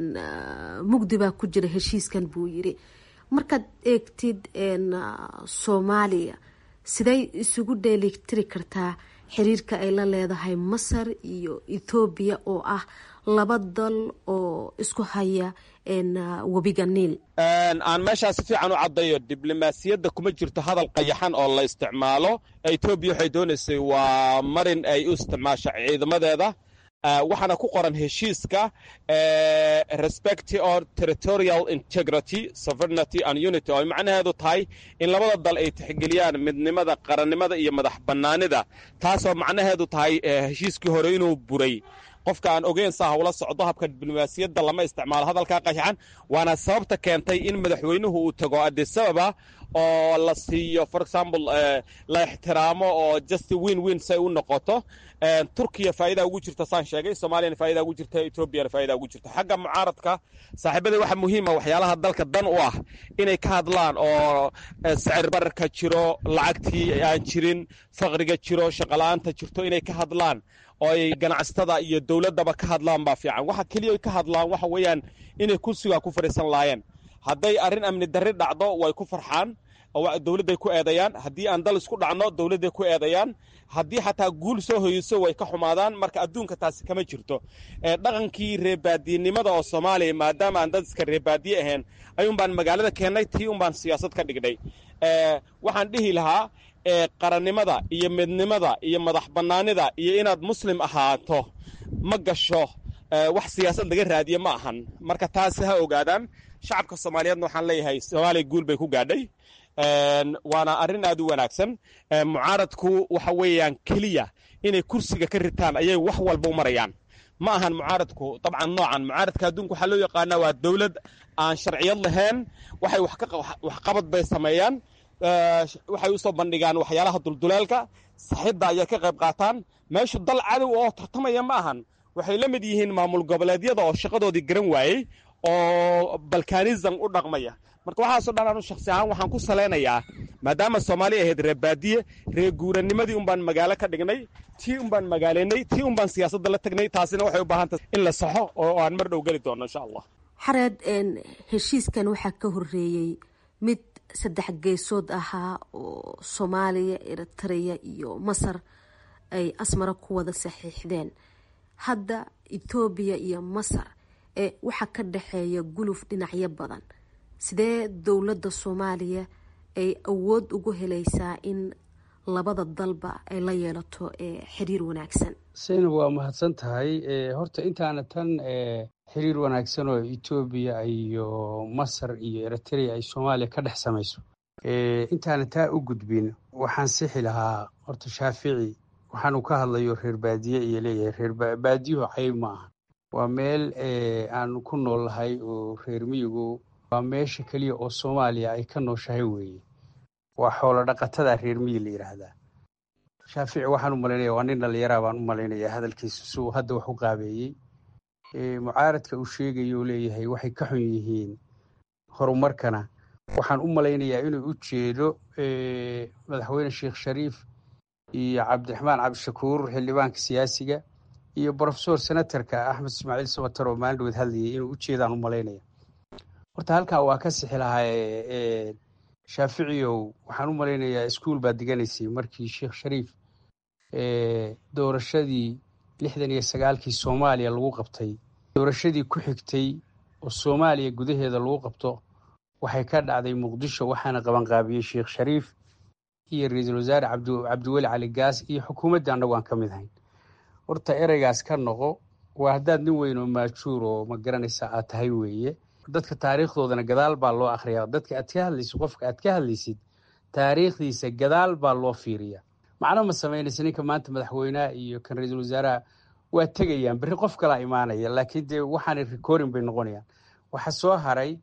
mugdi baa ku jira heshiiskan buu yiri markaad eegtid soomaaliya siday isugu dheelitiri kartaa xiriirka ay la leedahay masar iyo ethoobiya oo ah laba dal oo isku haya webiga niil aan meeshaa si fiican u caddayo diblomaasiyadda kuma jirto hadal qayaxan oo la isticmaalo etoobiya waxay doonaysay waa marin ay u isticmaasho ciidamadeeda waxaana ku qoran heshiiska respect or territorial integrity sovereignty and unity oo ay macnaheedu tahay in labada dal ay tixgeliyaan midnimada qarannimada iyo madax bannaanida taasoo macnaheedu tahay heshiiskii hore inuu buray qofka aan ogeyn saa hawla socdo habka diblomaasiyadda lama isticmaalo hadalkaa qayaxan waana sababta keentay in madaxweynuhu uu tago adisababa oo la siiyo for example la ixtiraamo oo just win win say u noqoto turkiya faa'iida ugu jirta saan sheegay soomaaliyana faa'iida ugu jirta etoobiyana faa'iida ugu jirta xagga mucaaradka saaxiibada waxa muhiima waxyaalaha dalka dan u ah inay ka hadlaan oo sicir bararka jiro lacagtii aan jirin faqriga jiro shaqola'aanta jirto inay ka hadlaan oo ay ganacsatada iyo dowladdaba ka hadlaan baa fiican waxa keliya ay ka hadlaan waxa weeyaan inay kursigaa ku fadhiisan laayeen hadday arrin amni darri dhacdo way ku farxaan oo dowladday ku eedayaan haddii aan dal isku dhacno dowladday ku eedayaan haddii xataa guul soo hoyeyso way ka xumaadaan marka adduunka taasi kama jirto dhaqankii reebaadiyenimada oo soomaaliya maadaama aan dad iska reebaadiye ahayn ayuun baan magaalada keennay tii un baan siyaasad ka dhignay waxaan dhihi lahaa qarannimada iyo midnimada iyo madax bannaanida iyo inaad muslim ahaato ma gasho wax siyaasad laga raadiye ma ahan marka taasi ha ogaadaan shacabka soomaaliyeedna waxaan leeyahay soomaaliya guul bay ku gaadhay waana arrin aad u wanaagsan mucaaradku waxa weeyaan keliya inay kursiga ka ritaan ayay wax walba u marayaan ma ahan mucaaradku dabcan noocan mucaaradka adduunka waxaa loo yaqaanaa waa dowlad aan sharciyad lahayn waxay waxqabad bay sameeyaan waxay u soo bandhigaan waxyaalaha dulduleelka saxidda ayay ka qayb qaataan meeshu dal cadow oo tartamaya ma ahan waxay la mid yihiin maamul goboleedyada oo shaqadoodii garan waayey oo balkanism u dhaqmaya marka waxaasoo dhan anu shaksi ahaan waxaan ku salaynayaa maadaama soomaaliya ahayd reebaadiye reeguuranimadii un baan magaalo ka dhignay tii un baan magaalaynay tii un baan siyaasadda la tagnay taasina waxay u baahan tahay in la saxo oo aan mar dhow geli doono insha allah xareed heshiiskan waxaa ka horeeyey mid saddex geesood ahaa oo soomaaliya eritrea iyo masar ay asmara ku wada saxiixdeen hadda etoobiya iyo masar ee waxaa ka dhexeeya guluf dhinacyo badan sidee dowladda soomaaliya ay awood ugu helaysaa in labada dalba ay la yeelato xiriir wanaagsan saynab waa mahadsan tahay horta intaana tan xiriir wanaagsan oo etoobiya iyo masar iyo eritrea ay soomaaliya ka dhex samayso intaana taa u gudbin waxaan sixi lahaa horta shaafici waxaanu ka hadlayo reer baadiye iyo leeyahay reer baadiyuhu cayb ma aha waa meel aanu ku nool lahay oo reer miyigu waa meesha keliya oo soomaaliya ay ka nooshahay weeye waa xoolo dhaqatada reer miyi la yidhaahdaa shaafici waxaan u malaynaya waa nin dhallinyaraa baan u malaynaya hadalkiisa si uu hadda wax u qaabeeyey mucaaradka uu sheegayo leeyahay waxay ka xun yihiin horumarkana waxaan u malaynayaa inuu u jeedo madaxweyne sheekh shariif iyo cabdiraxmaan cabdishakuur xildhibaanka siyaasiga iyo brofesor senatarka axmed ismaaciil samatar oo maalin dhaweed hadlayay inuu u jeedaan u malaynaya horta halkaa waa ka sixi lahaa shaaficiyow waxaan u malaynayaa iskuol baad diganaysay markii sheekh shariif doorashadii lixdan iyo sagaalkii soomaaliya lagu qabtay doorashadii ku xigtay oo soomaaliya gudaheeda lagu qabto waxay ka dhacday muqdisho waxaana qabanqaabiyey sheekh shariif iyo ra-iisul wasaare cabdiweli cali gaas iyo xukuumadda annagu aan ka mid ahayn horta ereygaas ka noqo waa haddaad nin weyn oo maajuur oo ma garanaysa aad tahay weeye dadka taariikhdoodana gadaal baa loo akhriyaa dadka aad ka hadlaysid qofka aad ka hadlaysid taariikhdiisa gadaal baa loo fiiriya macno ma samaynaysa ninka maanta madaxweyneha iyo kan ra-iisul wasaaraha waa tegayaan berri qof kalaa imaanaya laakiin dee waxaanay recording bay noqonayaan waxa soo haray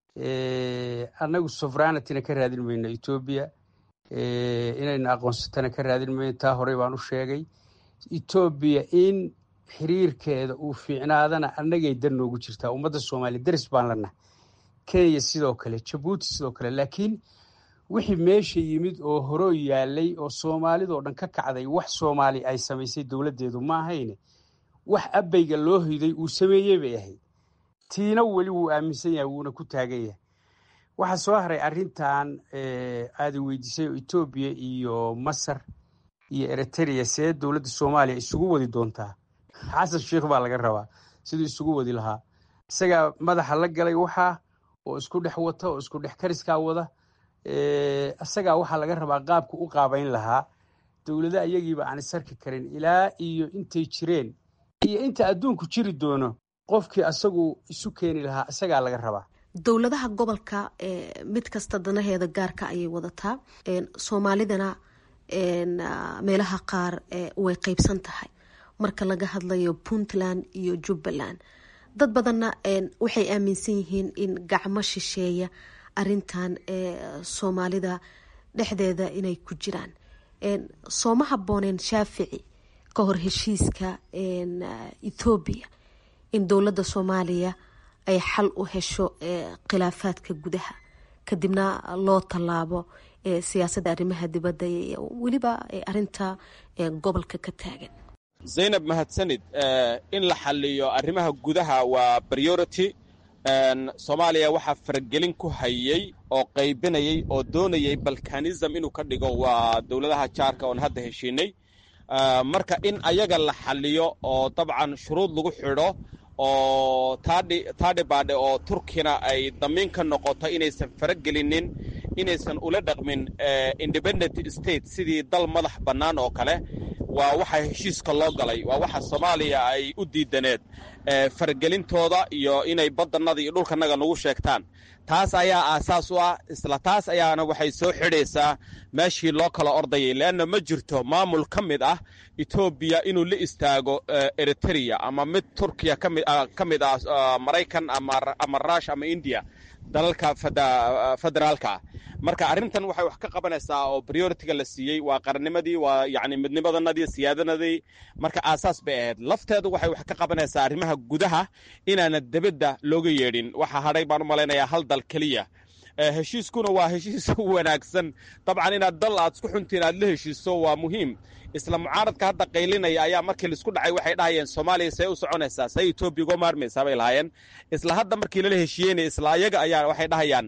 annagu sovranityna ka raadin mayno etoobiya inayna aqoonsatana ka raadin mayno taa horey baan u sheegay etoobiya in xiriirkeeda uu fiicnaadana annagay dan noogu jirtaa ummadda soomaaliya daris baan lanahay kenya sidoo kale jabuuti sidoo kale laakiin wixii meesha yimid oo horoo yaalay oo soomaalidoo dhan ka kacday wax soomaali ay samaysay dowladdeedu ma ahayne wax abayga loo hiday uu sameeyey bay ahayd tiina weli wuu aaminsan yahay wuuna ku taagan yahay waxaa soo haray arrintan aada weydiisay oo etoobiya iyo masar iyo eritrea see dowladda soomaaliya isugu wadi doontaa xasan sheikh baa laga rabaa siduu isugu wadi lahaa isagaa madaxa la galay waxaa oo isku dhex wata oo isku dhex kariskaa wada isagaa waxaa laga rabaa qaabka u qaabayn lahaa dowlada iyagiiba aan isarki karin ilaa iyo intay jireen iyo inta adduunku jiri doono qofkii asagu isu keeni lahaa isagaa laga rabaa dowladaha gobolka mid kasta danaheeda gaarka ayay wadataa soomaalidana meelaha qaar way qeybsan tahay marka laga hadlayo puntland iyo jubbaland dad badanna waxay aaminsan yihiin in gacmo shisheeya arintan soomaalida dhexdeeda inay ku jiraan sooma habooneen shaafici ka hor heshiiska ethoobiya in dowladda soomaaliya ay xal u hesho khilaafaadka gudaha kadibna loo tallaabo siyaasadda arrimaha dibadda weliba arinta gobolka ka taagan zaynab mahadsanid in la xaliyo arrimaha gudaha waa priority soomaaliya waxaa faragelin ku hayey oo qaybinayey oo doonayay balkanism inuu ka dhigo waa dowladaha jaarka oon hadda heshiinay marka in ayaga la xaliyo oo dabcan shuruud lagu xidho oo taadhi baadhe oo turkina ay damiin ka noqoto inaysan faragelinin inaysan ula dhaqmin independent state sidii dal madax bannaan oo kale waa waxa heshiiska loo galay waa waxa soomaaliya ay u diidaneed faragelintooda iyo inay badanada iyo dhulkanaga nagu sheegtaan taas ayaa aasaas u ah isla taas ayaana waxay soo xidhaysaa meeshii loo kala ordayay leanna ma jirto maamul ka mid ah etoobiya inuu la istaago eritrea ama mid turkiya ka mid ah maraykan ama rush ama indiya dalalka federaalka marka arrintan waxay wax ka qabanaysaa oo prioritiga la siiyey waa qarannimadii waa yani midnimadanadii siyaadanadii marka aasaas bay ahayd lafteedu waxay wax ka qabanaysaa arrimaha gudaha inaana debadda looga yeedhin waxa hadhay baan u malaynayaa hal dal keliya heshiiskuna waa heshiis wanaagsan dabcan inaad dal aad isku xuntiin aad la heshiiso waa muhiim isla mucaaradka hadda qaylinaya ayaa markii laisku dhacay waxay dhahayeen soomaaliya say u soconaysaa say etoobiya uga maarmaysaa bay lahaayeen isla hadda markii lala heshiiyeynaya isla ayaga ayaa waxay dhahayaan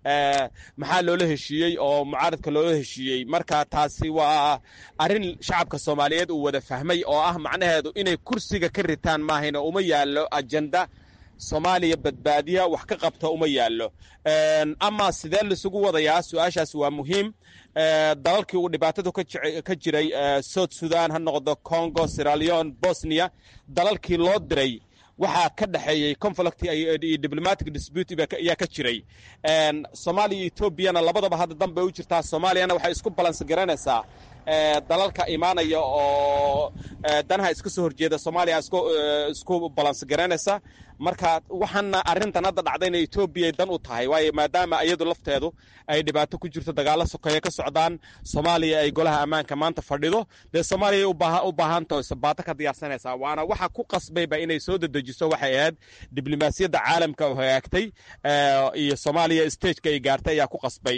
maxaa loola heshiiyey oo mucaaradka loola heshiiyey marka taasi waa arrin shacabka soomaaliyeed uu wada fahmay oo ah macnaheedu inay kursiga ka ritaan maahayna uma yaallo ajenda soomaaliya badbaadiya wax ka qabta uma yaallo ama sidee laisugu wadayaa su-aashaas waa muhiim dalalkii uu dhibaatadu ka jiray south sudan ha noqdo congo siraleon bosnia dalalkii loo diray waxaa ka dhexeeyey conflict iyo diplomatic dispute ayaa ka jiray soomaaliya iyo etoobiyana labadaba hadda danbay u jirtaa soomaaliyana waxay isku balans garanaysaa dalalka imaanaya oo danaha iska soo horjeeda soomaaliya isku balans garanaysa marka waxaana arrintan hadda dhacdayna etoobiya dan u tahay waayo maadaama iyadu lafteedu ay dhibaato ku jirto dagaalo sokeeye ka socdaan soomaaliya ay golaha ammaanka maanta fadhido dee soomaaliya u baahantaho sabaato ka diyaarsanaysaa waana waxa ku qasbayba inay soo dedejiso waxay ahayd diblomaasiyadda caalamka oo hagaagtay iyo soomaaliya stageka ay gaartay ayaa ku qasbay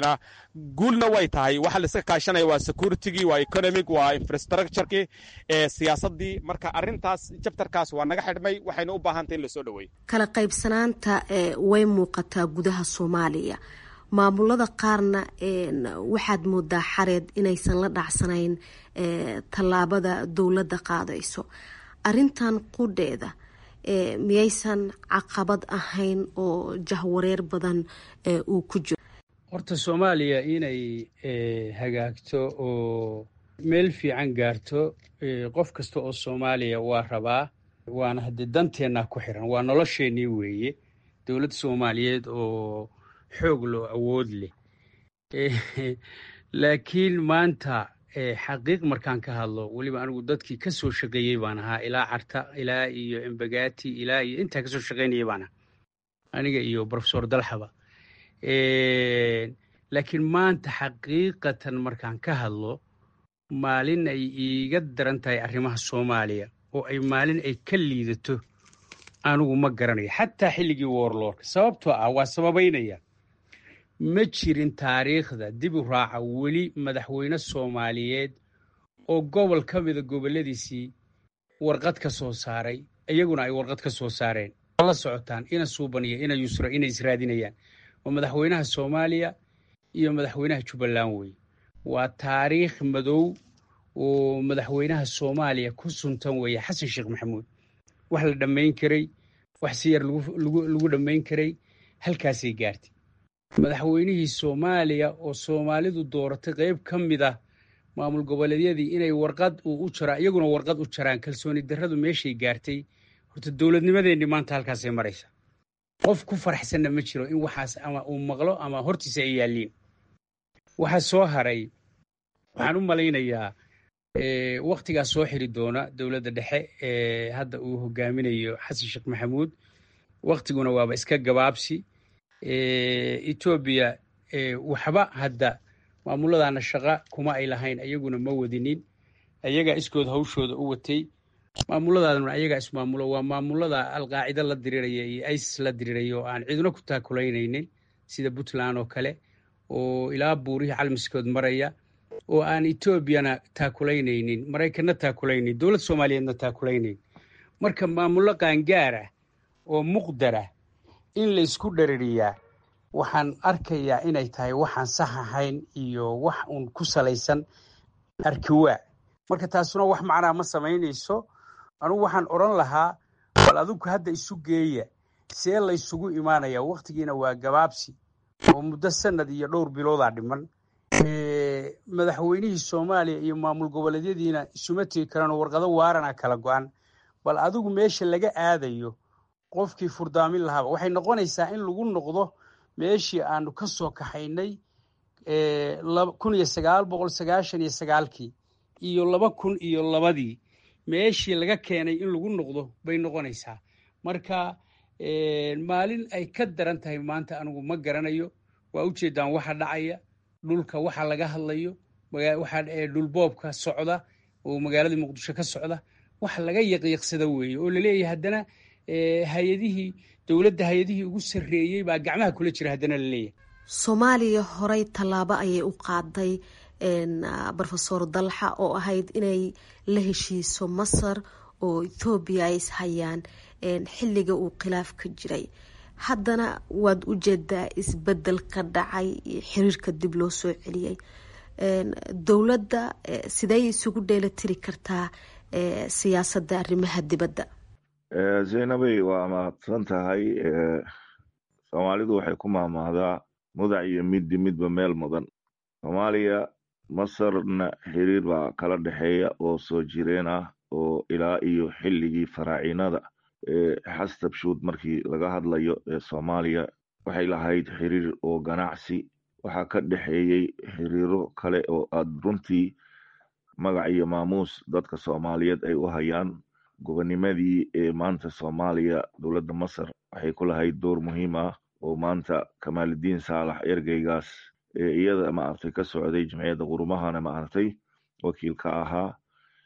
guulna way tahay waxa laiska kaashanaya waa securitigii waa economic waa infrastructurekii siyaasadii marka arintaas jabtarkaas waa naga xidhmay waxayna u baahantay in lasoo dhaweeyo kala qaybsanaanta way muuqataa gudaha soomaaliya maamulada qaarna waxaad moodaa xareed inaysan la dhacsanayn tallaabada dowladda qaadayso arintan qudheeda miyaysan caqabad ahayn oo jahwareer badan uu ku jiro horta soomaaliya inay hagaagto oo meel fiican gaarto qof kasta oo soomaaliya waa rabaa waana haddee danteennaa ku xiran waa nolosheennii weeye dowladda soomaaliyeed oo xoog loo awood leh laakiin maanta xaqiiq markaan ka hadlo weliba anigu dadkii ka soo shaqeeyey baan ahaa ilaa carta ilaa iyo embagati ilaa iyo intaa kasoo shaqaynayay baan ahaa aniga iyo profesor dalxaba laakiin maanta xaqiiqatan markaan ka hadlo maalin ay iiga daran tahay arrimaha soomaaliya oo ay maalin ay ka liidato anigu ma garanayo xataa xilligii warlordka sababtoo ah waa sababaynaya ma jirin taariikhda dib u raaca weli madaxweyne soomaaliyeed oo gobol ka mida gobolladiisii warqad ka soo saaray iyaguna ay warqad ka soo saareen la socotaan ina suubaniya ina yusra inay israadinayaan waa madaxweynaha soomaaliya iyo madaxweynaha jubbaland wey waa taariikh madow oo madaxweynaha soomaaliya ku suntan weeye xasan sheekh maxamuud wax la dhammayn karay wax si yar lagu dhammayn karay halkaasay gaartay madaxweynihii soomaaliya oo soomaalidu dooratay qayb ka mid ah maamul goboleedyadii inay warqad uu u jaraa iyaguna warqad u jaraan kalsooni darradu meeshay gaartay horta dowladnimadeenni maanta halkaasay maraysa qof ku faraxsanna ma jiro in waxaas ama uu maqlo ama hortiisa ay yaalliin waxaa soo haray waxaan u malaynayaa wakhtigaas soo xiri doona dowladda dhexe ee hadda uu hogaaminayo xasan sheekh maxamuud wakhtiguna waaba iska gabaabsi etoobiya waxba hadda maamuladaana shaqa kuma ay lahayn ayaguna ma wadinin ayagaa iskood hawshooda u watay maamuladaaduna ayagaa ismaamulo waa maamulada alqaacida la diriraya iyo isis la diriraya oo aan ciduna ku taakulaynaynin sida puntland oo kale oo ilaa buurihii calmiskood maraya oo aan etoobiyana taakulaynaynin maraykanna taakulaynayn dowlad soomaaliyeedna taakulaynayn marka maamullo qaangaar ah oo muqdar ah in laysku dherariyaa waxaan arkayaa inay tahay waxaan sax ahayn iyo wax uun ku salaysan arkiwaa marka taasuna wax macnaa ma samaynayso anugu waxaan odhan lahaa bal adigu hadda isu geeya see laysugu imaanayaa wakhtigiina waa gabaabsi oo muddo sanad iyo dhowr biloodaa dhiman madaxweynihii soomaaliya iyo maamul goboleedyadiina isuma tegi karaan oo warqado waarana kala go-an bal adigu meesha laga aadayo qofkii furdaamin lahaaba waxay noqonaysaa in lagu noqdo meeshii aanu ka soo kaxaynay kun iyo sagaal boqol sagaashan iyo sagaalkii iyo laba kun iyo labadii meeshii laga keenay in lagu noqdo bay noqonaysaa marka maalin ay ka daran tahay maanta anigu ma garanayo waa ujeedaan waxa dhacaya dhulka waxa laga hadlayo waxa dhulboobka socda oo magaaladii muqdisho ka socda wax laga yaqyaqsada weeye oo laleeyahay haddana hay-adihii dowladda hay-adihii ugu sarreeyey baa gacmaha kula jira haddana laleeyahay soomaaliya horey tallaabo ayay u qaaday rofesor dalxa oo ahayd inay la heshiiso masar oo ethoobiya ay ishayaan xilliga uu khilaaf ka jiray haddana waad u jeedaa isbedel ka dhacay xiriirka dib loo soo celiyey dowladda sidey isugu dheelitiri kartaa siyaasadda arrimaha dibadda zaynabey waa mahadsan tahay soomaalidu waxay ku maahmaahdaa mudac iyo middi midba meel mudan soomaaliya masarna xiriir baa kala dhexeeya oo soo jireen ah oo ilaa iyo xilligii faraacinada xastabshuud markii laga hadlayo ee soomaaliya waxay lahayd xiriir oo ganacsi waxaa ka dhexeeyey xiriiro kale oo aad runtii magac iyo maamuus dadka soomaaliyeed ay u hayaan gobonimadii ee maanta soomaaliya dowladda masar waxay ku lahayd door muhiim ah oo maanta kamaaludiin saalax ergeygaas ee iyada maaragtay ka socday jamciyadda qurumahana maaragtay wakiil ka ahaa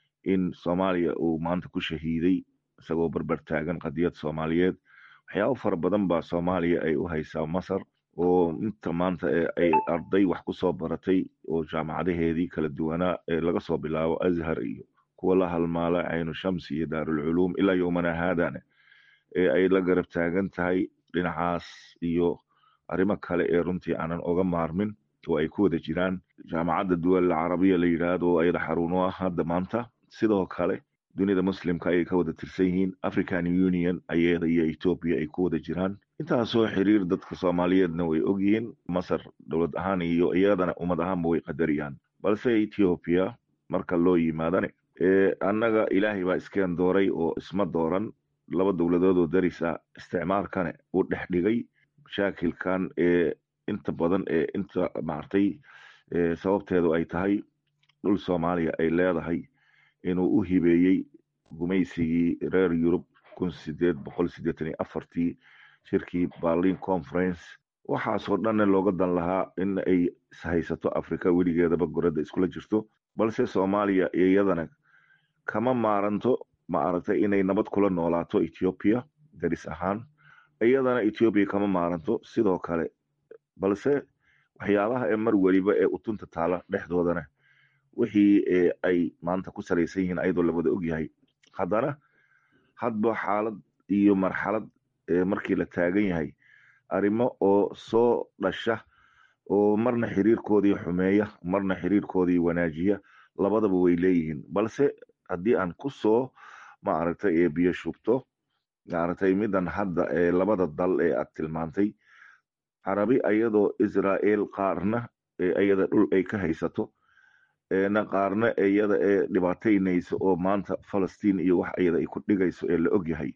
in soomaaliya uu maanta ku shahiiday isagoo barbar taagan qadiyad soomaaliyeed waxyaabo fara badan baa soomaaliya ay u haysaa masar oo inta maanta ay arday wax ku soo baratay oo jaamacadaheedii kala duwanaa ee laga soo bilaabo azhar iyo kuwa la halmaala caynu shams iyo daarulculuum ilaa yowmana haadana ee ay la garab taagan tahay dhinacaas iyo arrimo kale ee runtii aanan oga maarmin oo ay ku wada jiraan jaamacadda duwal carabiya la yidhaahdo oo ayada xarun u ah hadda maanta sidoo kale dunida muslimka ayay ka wada tirsan yihiin african union ayada iyo ethoopia ay ku wada jiraan intaasoo xiriir dadka soomaaliyeedna way ogyihiin masar dowlad ahaan iyo iyadana ummad ahaanba way qadariyaan balse ethiopia marka loo yimaadane annaga ilaahay baa iskeen dooray oo isma dooran laba dowladood oo daris ah isticmaalkane uu dhex dhigay mashaakilkan ee inta badan ee inta maartay sababteedu ay tahay dhul soomaaliya ay leedahay inuu u hibeeyey gumaysigii reer yurub kun sideed boqol sideetan iyo afartii shirkii berlin conference waxaasoo dhanna looga dan lahaa in ay ishaysato africa weligeedaba goradda iskula jirto balse soomaaliya iyadana kama maaranto ma aragtay inay nabad kula noolaato ethiopia daris ahaan iyadana ethiopia kama maaranto sidoo kale balse waxyaabaha ee mar weliba ee utunta taala dhexdoodana wixii ay maanta ku salaysan yihiin ayadoo lawada ogyahay haddana hadba xaalad iyo marxalad markii la taagan yahay arrimo oo soo dhasha oo marna xiriirkoodii xumeeya marna xiriirkoodii wanaajiya labadaba way leeyihiin balse haddii aan ku soo maaragtay ee biyo shubto maaragtay midan hadda ee labada dal ee aad tilmaantay carabi ayadoo israel qaarna iyada dhul ay ka haysato na qaarna iyada ee dhibaataynayso oo maanta falastiin iyo wax iyada ay ku dhigayso ee la ogyahay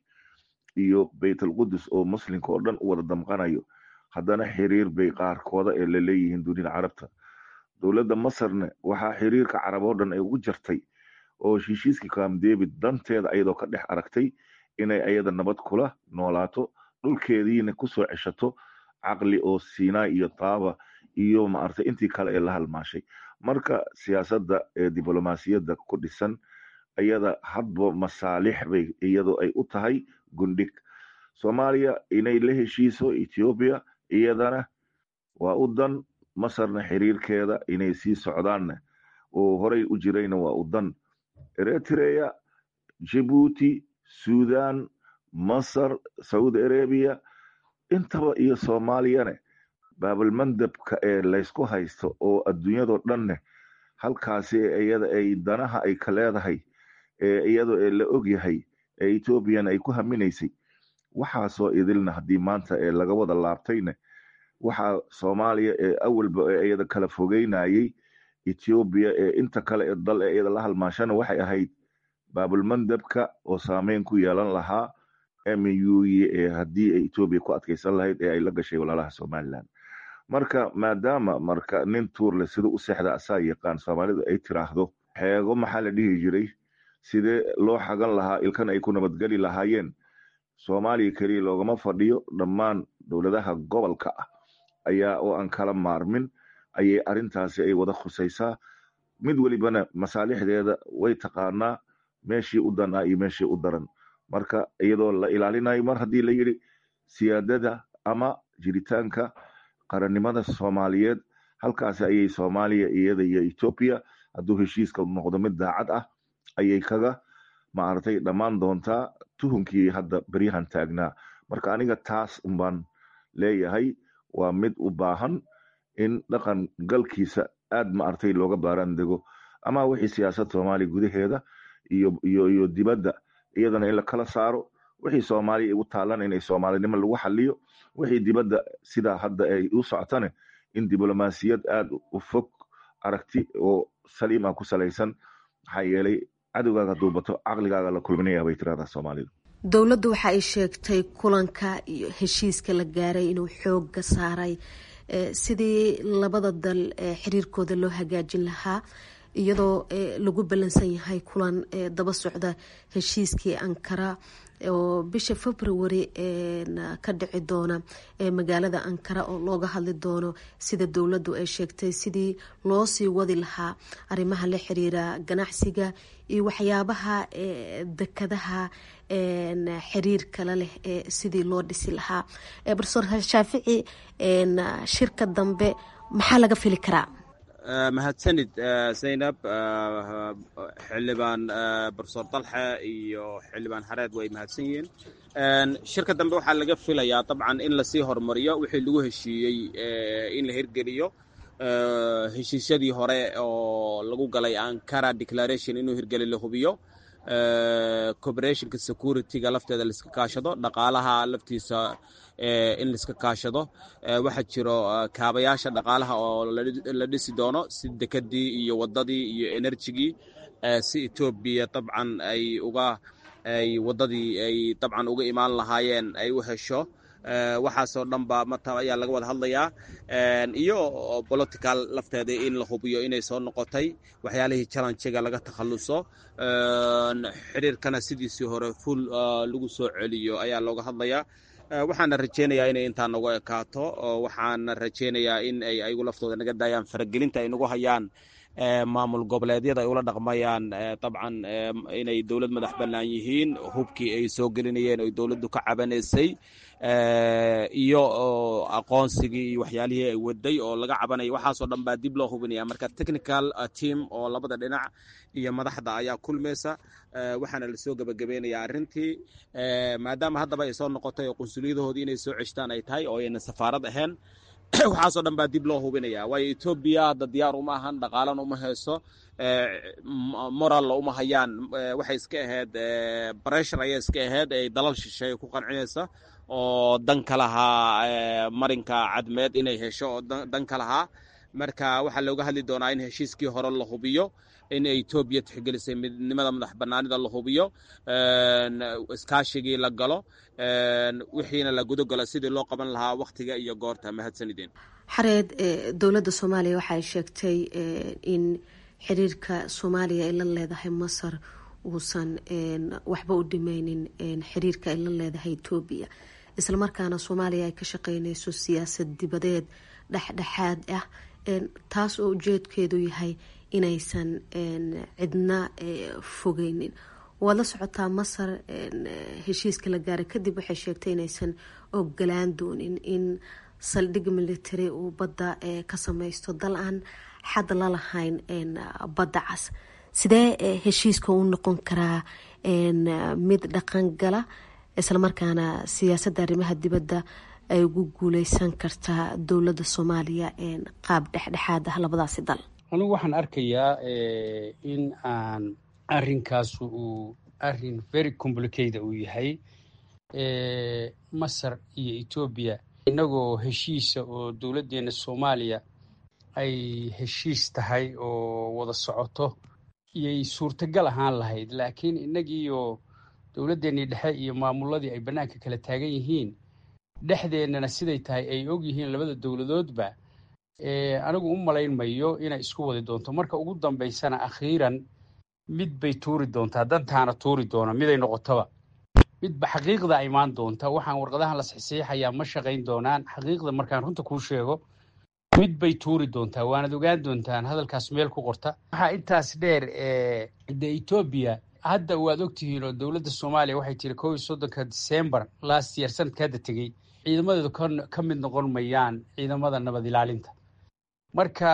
iyo baytalqudus oo muslimka oo dhan u wada damqanayo haddana xiriir bay qaarkooda ee la leeyihiin dunida carabta dowladda masarna waxaa xiriirka carab oo dhan ay ugu jartay oo heshiiskii camp david danteeda ayadoo ka dhex aragtay inay ayada nabad kula noolaato dhulkeediina kusoo ceshato caqli oo sinai iyo taaba iyo maaragtay intii kale ee la halmaashay marka siyaasadda ee diblomaasiyadda ku dhisan iyada hadba masaalix bay iyadoo ay u tahay gundhig soomaaliya inay la heshiiso ethoobiya iyadana waa u dan masarna xiriirkeeda inay sii socdaanna oo horey u jirayna waa u dan eritrea jibuuti sudan masar saudi arabia intaba iyo soomaaliyane baabalmandabka ee laysku haysto oo adduunyadoo dhanne halkaasi iyada ay danaha ay ka leedahay ee iyadoo ee la ogyahay ee ethoobiyan ay ku haminaysay waxaasoo idilna haddii maanta ee laga wada laabtayne waxaa soomaaliya ee awalba ee iyada kala fogeynayay ethoobiya ee inta kale ee dal ee iyada la halmaashana waxay ahayd baabulmandabka oo saameyn ku yeelan lahaa muye ee haddii ay etoobiya ku adkeysan lahayd ee ay la gashay walaalaha somalilan marka maadaama marka nin tuurle sida u seexda asaa yaqaan soomaalidu ay tiraahdo xeego maxaa la dhihi jiray sidee loo xagan lahaa ilkan ay ku nabadgeli lahaayeen soomaaliya keliya loogama fadhiyo dhammaan dowladaha gobolka ah ayaa oo aan kala maarmin ayay arintaasi ay wada khusaysaa mid welibana masaalixdeeda way taqaanaa meeshii u dan ah iyo meeshii u daran marka iyadoo la ilaalinayo mar haddii la yidhi siyaadada ama jiritaanka qarannimada soomaaliyeed halkaasi ayay soomaaliya iyada iyo etoobiya hadduu heshiiska noqdo mid daacad ah ayay kaga maaragtay dhammaan doontaa tuhunkii hadda beryahan taagnaa marka aniga taas unbaan leeyahay waa mid u baahan in dhaqan galkiisa aad maaragtay looga baaraan dego ama wixii siyaasad soomaaliya gudaheeda iyo iyo iyo dibadda iyadana in la kala saaro wixii soomaaliya u taalan inay soomaalinimo lagu xaliyo wixii dibadda sidaa hadda ay u socotane in diblomaasiyad aad u fog aragti oo saliim ah ku salaysan maxaa yeelay cadowgaaga duubato caqligaaga la kulminaya bay tirahdaa soomaalidu dowladdu waxa ay sheegtay kulanka iyo heshiiska la gaaray inuu xooga saaray sidii labada dal xiriirkooda loo hagaajin lahaa iyadoo lagu ballansan yahay kulan daba socda heshiiskii ankara oo bisha february ka dhici doona magaalada ankara oo looga hadli doono sida dowladdu ay sheegtay sidii loo sii wadi lahaa arrimaha la xiriira ganacsiga iyo waxyaabaha dekadaha xiriir kale leh sidii loo dhisi lahaa profesor shaafici shirka dambe maxaa laga fili karaa mahadsanid zaynab xildhibaan profesor dalxe iyo xildhibaan hareed way mahadsan yihiin shirka dambe waxaa laga filayaa dabcan in lasii horumariyo wixii lagu heshiiyey in la hirgeliyo heshiisyadii hore oo lagu galay ankara declaration inuu hirgeli la hubiyo cooperationka securityga lafteeda laiska kaashado dhaqaalaha laftiisa in laiska kaashado waxaa jiro kaabayaasha dhaqaalaha oo la dhisi doono si dekadii iyo wadadii iyo enerjigii si etoobiya dabcan ay uga ay wadadii ay dabcan uga imaan lahaayeen ay u hesho waxaasoo dhan ba mata ayaa laga wada hadlayaa iyo political lafteeda in la hubiyo inay soo noqotay waxyaalihii challenjiga laga takhaluso xiriirkana sidiisii hore full lagu soo celiyo ayaa looga hadlayaa waxaana rajeynayaa inay intaa nagu ekaato waxaana rajeynayaa in ay ayagu laftooda naga daayaan faragelinta ay nagu hayaan maamul goboleedyada ay ula dhaqmayaan dabcan inay dowlad madax bannaan yihiin hubkii ay soo gelinayeen oy dowladdu ka cabanaysay iyo aqoonsigii iyo waxyaalihii ay waday oo laga cabanaya waxaasoo dhan baa dib loo hubinaya marka technical team oo labada dhinac iyo madaxda ayaa kulmaysa waxaana lasoo gebagabeynaya arrintii maadaama haddaba ay soo noqotay oo qunsuliyadahoodii inay soo ceshtaan ay tahay oo ayna safaarad ahayn waxaasoo dhan baa dib loo hubinaya waayo etoobiya hadda diyaar uma ahan dhaqaalana uma hayso moralla uma hayaan waxay iska ahayd breshur ayay iska ahayd ay dalal shisheeye ku qancinaysa oo dan ka lahaa marinka cadmeed inay hesho oo dan ka lahaa marka waxaa looga hadli doonaa in heshiiskii hore la hubiyo in etoobiya tixgelisay midnimada madax banaanida la hubiyo iskaashigii la galo wixiina la gudogalo sidii loo qaban lahaa wakhtiga iyo goorta mahadsanideen xareed dowladda soomaaliya waxaay sheegtay in xiriirka soomaaliya ay la leedahay masar uusan waxba u dhimeynin xiriirka ay la leedahay etoobiya islamarkaana soomaaliya ay ka shaqeyneyso siyaasad dibadeed dhexdhexaad ah taas oo ujeedkeedu yahay inaysan cidna fogeynin waad la socotaa masar heshiiska la gaaray kadib waxay sheegtay inaysan ogolaan doonin in saldhig military uu badda ka sameysto dal aan xad la lahayn badda cas sidee heshiiska u noqon karaa mid dhaqan gala islamarkaana siyaasadda arrimaha dibadda ay ugu guuleysan kartaa dowladda soomaaliya qaab dhexdhexaad ah labadaasi dal anigu waxaan arkayaa in aan arinkaasu uu arin very complicate uu yahay masar iyo etoobiya innagoo heshiisa oo dowladdeena soomaaliya ay heshiis tahay oo wada socoto iyay suurtagal ahaan lahayd laakiin innagiioo dowladdeennii dhexe iyo maamuladii ay bannaanka kala taagan yihiin dhexdeennana siday tahay ay og yihiin labada dowladoodba anigu u malayn mayo inay isku wadi doonto marka ugu dambaysana akhiiran mid bay tuuri doontaa dantaana tuuri doona miday noqotoba midba xaqiiqda imaan doonta waxaan warqadahan la saxiixayaa ma shaqayn doonaan xaqiiqda markaan runta kuu sheego mid bay tuuri doontaa waanad ogaan doontaan hadalkaas meel ku qorta waxaa intaas dheer de etoobiya hadda waad ogtihiin oo dowladda soomaaliya waxay tiri kow iyo soddonka decembar last year sanadka hadda tegey ciidamadeedu ka mid noqon mayaan ciidamada nabad ilaalinta marka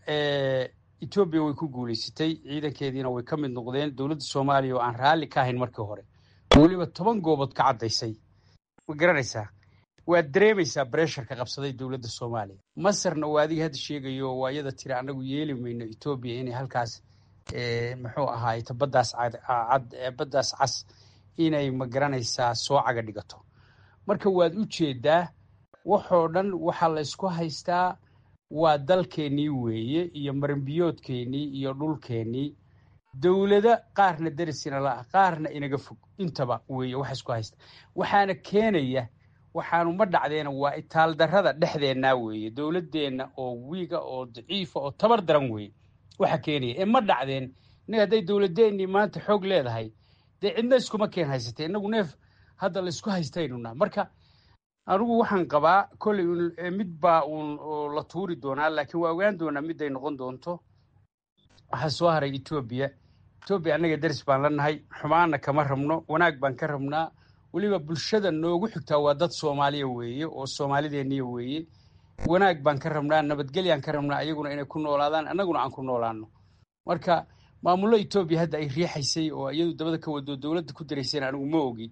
etoobiya way ku guulaysatay ciidankeediina way ka mid noqdeen dowladda soomaaliya oo aan raalli ka ahayn markii hore weliba toban goobood ka caddaysay ma garanaysaa waad dareemaysaa bresharka qabsaday dowladda soomaaliya masarna waa adiga hadda sheegayo waa iyada tiri annagu yeeli mayno etoobiya inay halkaas muxuu ahaayta baddaas cad baddaas cas inay ma garanaysaa soo caga dhigato marka waad u jeedaa waxoo dhan waxaa la ysku haystaa waa dalkeennii weeye iyo marinbiyoodkeennii iyo dhulkeennii dowlado qaarna derisina la-ah qaarna inaga fog intaba weeye waxa isku haysta waxaana keenaya waxaanu ma dhacdeena waa itaaldarrada dhexdeennaa weeye dowladdeenna oo wiiga oo daciifa oo tabar daran weeye waxa keenaya ee ma dhacdeen innaga hadday dowladeennii maanta xoog leedahay dee cidna iskuma keen haysatay innagu neef hadda laysku haystaynuna marka anigu waxaan qabaa kolley mid baa uun la tuuri doonaa laakiin waa ogaan doonaa miday noqon doonto waxaa soo haray etoobiya etoobiya annaga deris baan la nahay xumaana kama rabno wanaag baan ka rabnaa weliba bulshada noogu xigtaa waa dad soomaaliya weeye oo soomaalideeniya weeye wanaag baan ka rabnaa nabadgelyaan ka rabnaa ayaguna inay ku noolaadaan annaguna aan ku noolaano marka maamullo etoobiya hadda ay riixaysay oo iyadu dabada ka wado dowladda ku daraysayna anigu ma ogi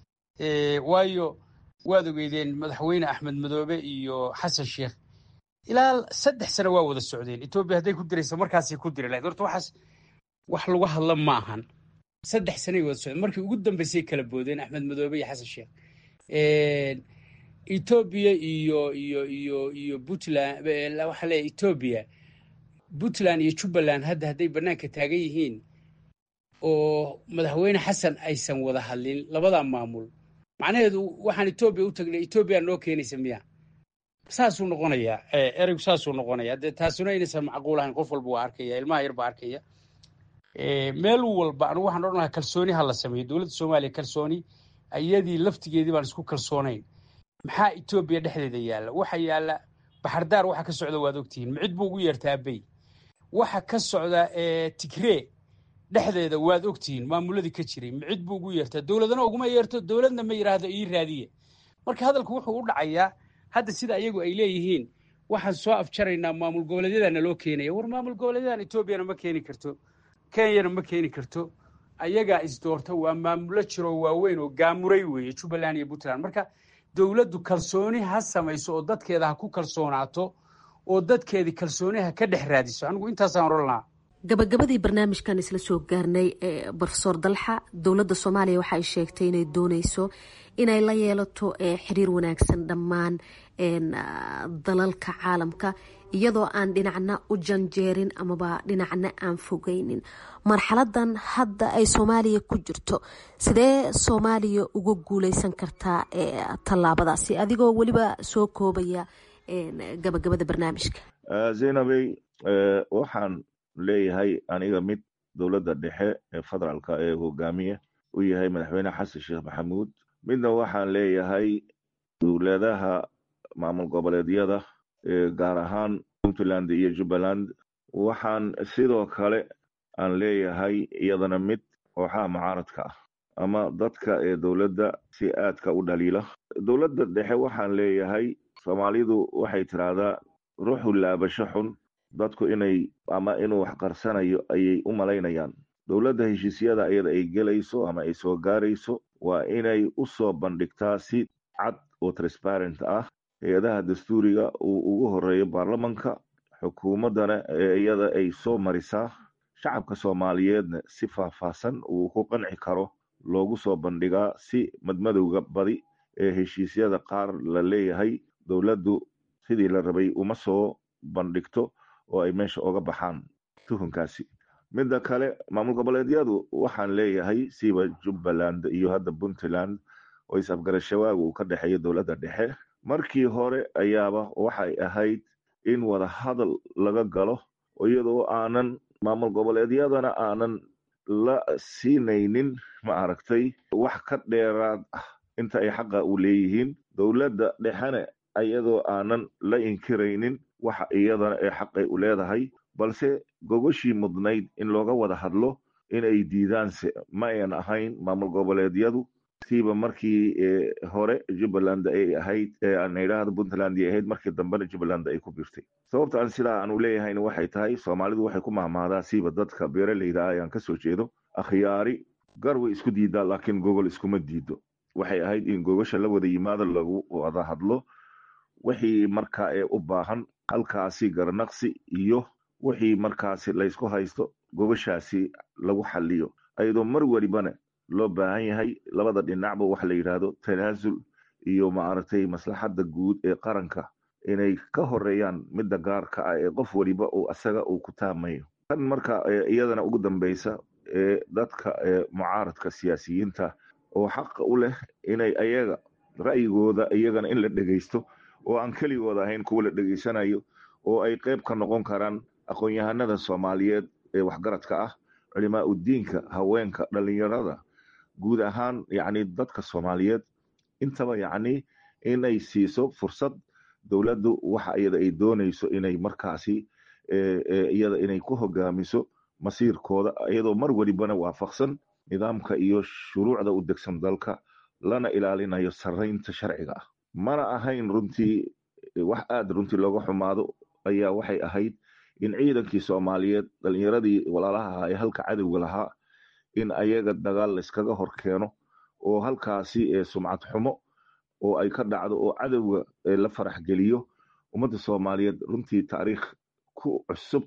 waayo waad ogeydeen madaxweyne axmed madoobe iyo xasan sheekh ilaa saddex sano waa wada socdeen etoobiya hadday ku diraysa markaasay ku diri lahayd horta waxaas wax lagu hadla ma ahan saddex sanay wada socdeen markii ugu dambaysay kala boodeen axmed madoobe iyo xasan sheekh etoobiya iyo iyo iyo iyo puntland waxaa leeyahay etoobiya puntland iyo jubbaland hadda hadday bannaanka taagan yihiin oo madaxweyne xasan aysan wada hadlin labadaa maamul macnaheedu waxaan etoobiya u tagnay etoobiya noo keenaysa miya saasuu noqonayaa ereygu saasuu noqonayaa dee taasuna inaysan macquul ahayn qof walba waa arkaya ilmaha yar baa arkaya meel walba anigu waxaan odhan lahaa kalsooni ha la sameeyo dowladda soomaaliya kalsooni iyadii laftigeedii baan isku kalsoonayn maxaa etoobiya dhexdeeda yaalla waxa yaalla baxardaar waxa ka socda waad ogtihiin micid buu ugu yeertaa abey waxa ka socda tigree dhexdeeda waad ogtihiin maamuladii ka jiray micid buu ugu yeertaa dowladana uguma yeerto dowladna ma yidhaahdo ii raadiye marka hadalku wuxuu u dhacayaa hadda sida ayagu ay leeyihiin waxaan soo afjaraynaa maamul goboleedyadana loo keenaya war maamul goboleedyadan etoobiyana ma keeni karto kenyana ma keeni karto ayagaa isdoorta waa maamulo jiroo waaweyn oo gaamuray weeye jubbaland iyo puntland marka dowladdu kalsooni ha samayso oo dadkeeda ha ku kalsoonaato oo dadkeedii kalsooni ha ka dhex raadiso anigu intaasaan odhan lahaa gabagabadii barnaamijkan isla soo gaarnay ee brofesor dalxa dowladda soomaaliya waxa ay sheegtay inay dooneyso inay la yeelato xiriir wanaagsan dhammaan dalalka caalamka iyadoo aan dhinacna u janjeerin amaba dhinacna aan fogeynin marxaladan hadda ay soomaaliya ku jirto sidee soomaaliya uga guuleysan kartaa tallaabadaasi adigoo weliba soo koobaya gabagabada barnaamijka zaynabey waxaan leeyahay aniga mid dowladda dhexe ee federaalka ee hogaamiye u yahay madaxweyne xasan sheekh maxamuud midna waxaan leeyahay dowladaha maamul goboleedyada gaar ahaan puntland iyo jubbaland waxaan sidoo kale aan leeyahay iyadana mid kooxaha mucaaradka ah ama dadka ee dowladda si aadka u dhaliila dowladda dhexe waxaan leeyahay soomaalidu waxay tiraahdaa ruuxu laabasho xun dadku inay ama inuu wax qarsanayo ayay u malaynayaan dowladda heshiisyada iyada ay gelayso ama ay soo gaarayso waa inay u soo bandhigtaa si cad oo transparent ah hay-adaha dastuuriga uu ugu horeeyo baarlamanka xukuumaddana ee iyada ay soo marisaa shacabka soomaaliyeedna si faahfaahsan uu ku qanci karo loogu soo bandhigaa si madmadowga badi ee heshiisyada qaar la leeyahay dowladdu sidii la rabay uma soo bandhigto oo ay meesha oga baxaan tuhunkaasi midda kale maamul goboleedyadu waxaan leeyahay siba jubbaland iyo hadda puntland oo is-afgarashawaaga uu ka dhexeeyo dowladda dhexe markii hore ayaaba waxay ahayd in wada hadal laga galo iyadoo aanan maamul goboleedyadana aanan la siinaynin ma aragtay wax ka dheeraad ah inta ay xaqa u leeyihiin dowladda dhexena iyadoo aanan la inkiraynin waxa iyadana ee xaqay u leedahay balse gogoshii mudnayd in looga wada hadlo inay diidaanse ma ayan ahayn maamul goboleedyadu siiba markii hore jubbaland ay ahayd aan idhaahdo puntland ay ahayd markii dambena jubbaland ay ku birtay sababta aan sidaa aanu leeyahayna waxay tahay soomaalidu waxay ku mahmaadaa siiba dadka beeraleyda ah ayaan kasoo jeedo akhyaari gar way isku diidaa laakiin gogol iskuma diido waxay ahayd in gogosha la wada yimaado lagu wada hadlo wixii markaa ee u baahan halkaasi garnaqsi iyo wixii markaasi laysku haysto gogoshaasi lagu xaliyo ayadoo mar welibana loo baahan yahay labada dhinacba waxa la yidhaahdo tanaasul iyo maaragtay maslaxadda guud ee qaranka inay ka horeeyaan midda gaarka ah ee qof weliba uu asaga uu ku taamayo tan marka iyadana ugu dambeysa ee dadka mucaaradka siyaasiyiinta oo xaqa u leh inay ayaga ra'yigooda iyagana in la dhegeysto oo aan keligooda ahayn kuwa la dhegeysanayo oo ay qeyb ka noqon karaan aqoon-yahanada soomaaliyeed ee waxgaradka ah culimaa udiinka haweenka dhalinyarada guud ahaan yacni dadka soomaaliyeed intaba yacni inay siiso fursad dowladdu waxa iyada ay doonayso inay markaasi iyada inay ku hogaamiso masiirkooda iyadoo mar welibana waafaqsan nidaamka iyo shuruucda u degsan dalka lana ilaalinayo saraynta sharciga ah mana ahayn runtii wax aada runtii looga xumaado ayaa waxay ahayd in ciidankii soomaaliyeed dhalinyaradii walaalaha ahaa ee halka cadowga lahaa in ayaga dagaal layskaga hor keeno oo halkaasi sumcad xumo oo ay ka dhacdo oo cadowga la farax geliyo ummadda soomaaliyeed runtii taariikh ku cusub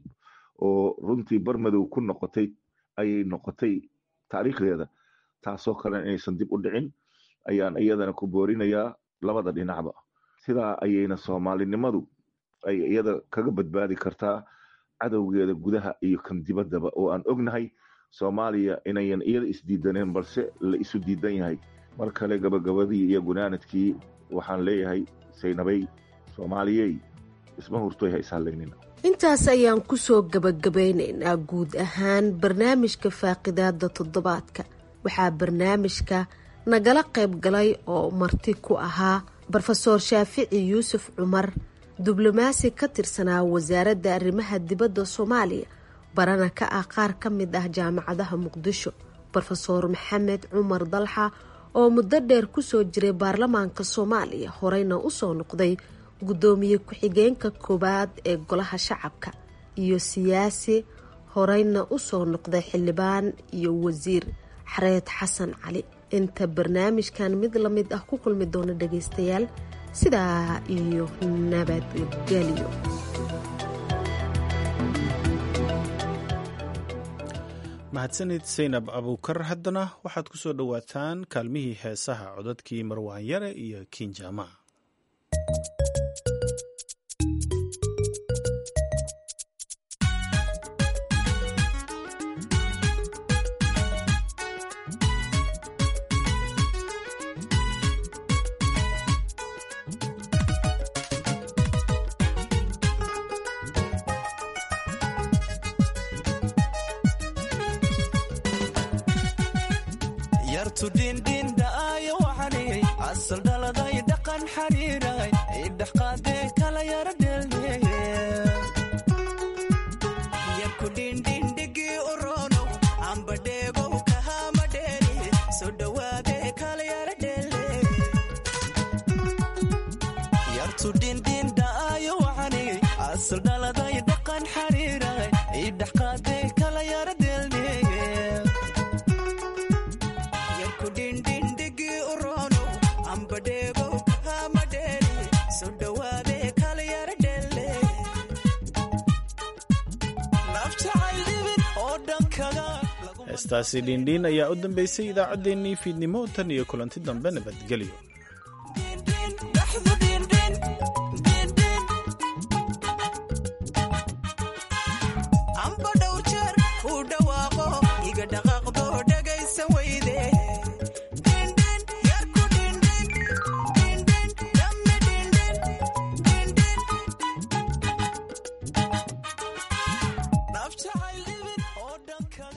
oo runtii barmadow ku noqotay ayay noqotay taariikhdeeda taasoo kale inaysan dib u dhicin ayaan iyadana ku boorinayaa labada dhinacba sidaa ayayna soomaalinimadu ay iyada kaga badbaadi kartaa cadowgeeda gudaha iyo kan dibaddaba oo aan ognahay soomaaliya inayan iyada isdiidaneen balse la isu diidan yahay mar kale gabagabadii iyo gunaanadkii waxaan leeyahay saynabay soomaaliyey isma hurtoy ha ishalaynina intaas ayaan kusoo gabagabaynaynaa guud ahaan barnaamijka faaqidaada toddobaadka waxaa barnaamijka nagala qayb galay oo marti ku ahaa brofeor shaafici yuusuf cumar diblomaasi ka tirsanaa wasaaradda arrimaha dibadda soomaaliya barana ka ah qaar ka mid ah jaamacadaha muqdisho brofeor maxamed cumar dalxa oo muddo dheer kusoo jiray baarlamaanka soomaaliya horeyna usoo noqday guddoomiye ku-xigeenka koowaad ee golaha shacabka iyo siyaasi horeyna usoo noqday xildhibaan iyo wasiir xareed xasan cali inta barnaamijkan mid la mid ah ku kulmi doona dhagaystayaal sidaa iyo nabadgelyo mahadsanid saynab abuukar haddana waxaad ku soo dhowaataan kaalmihii heesaha codadkii marwaan yare iyo kiinjaama So heestaasi dhiindhiin ayaa u dambeysay idaacaddeenii fiidnimo tan iyo kulanti dambe nabadgelyo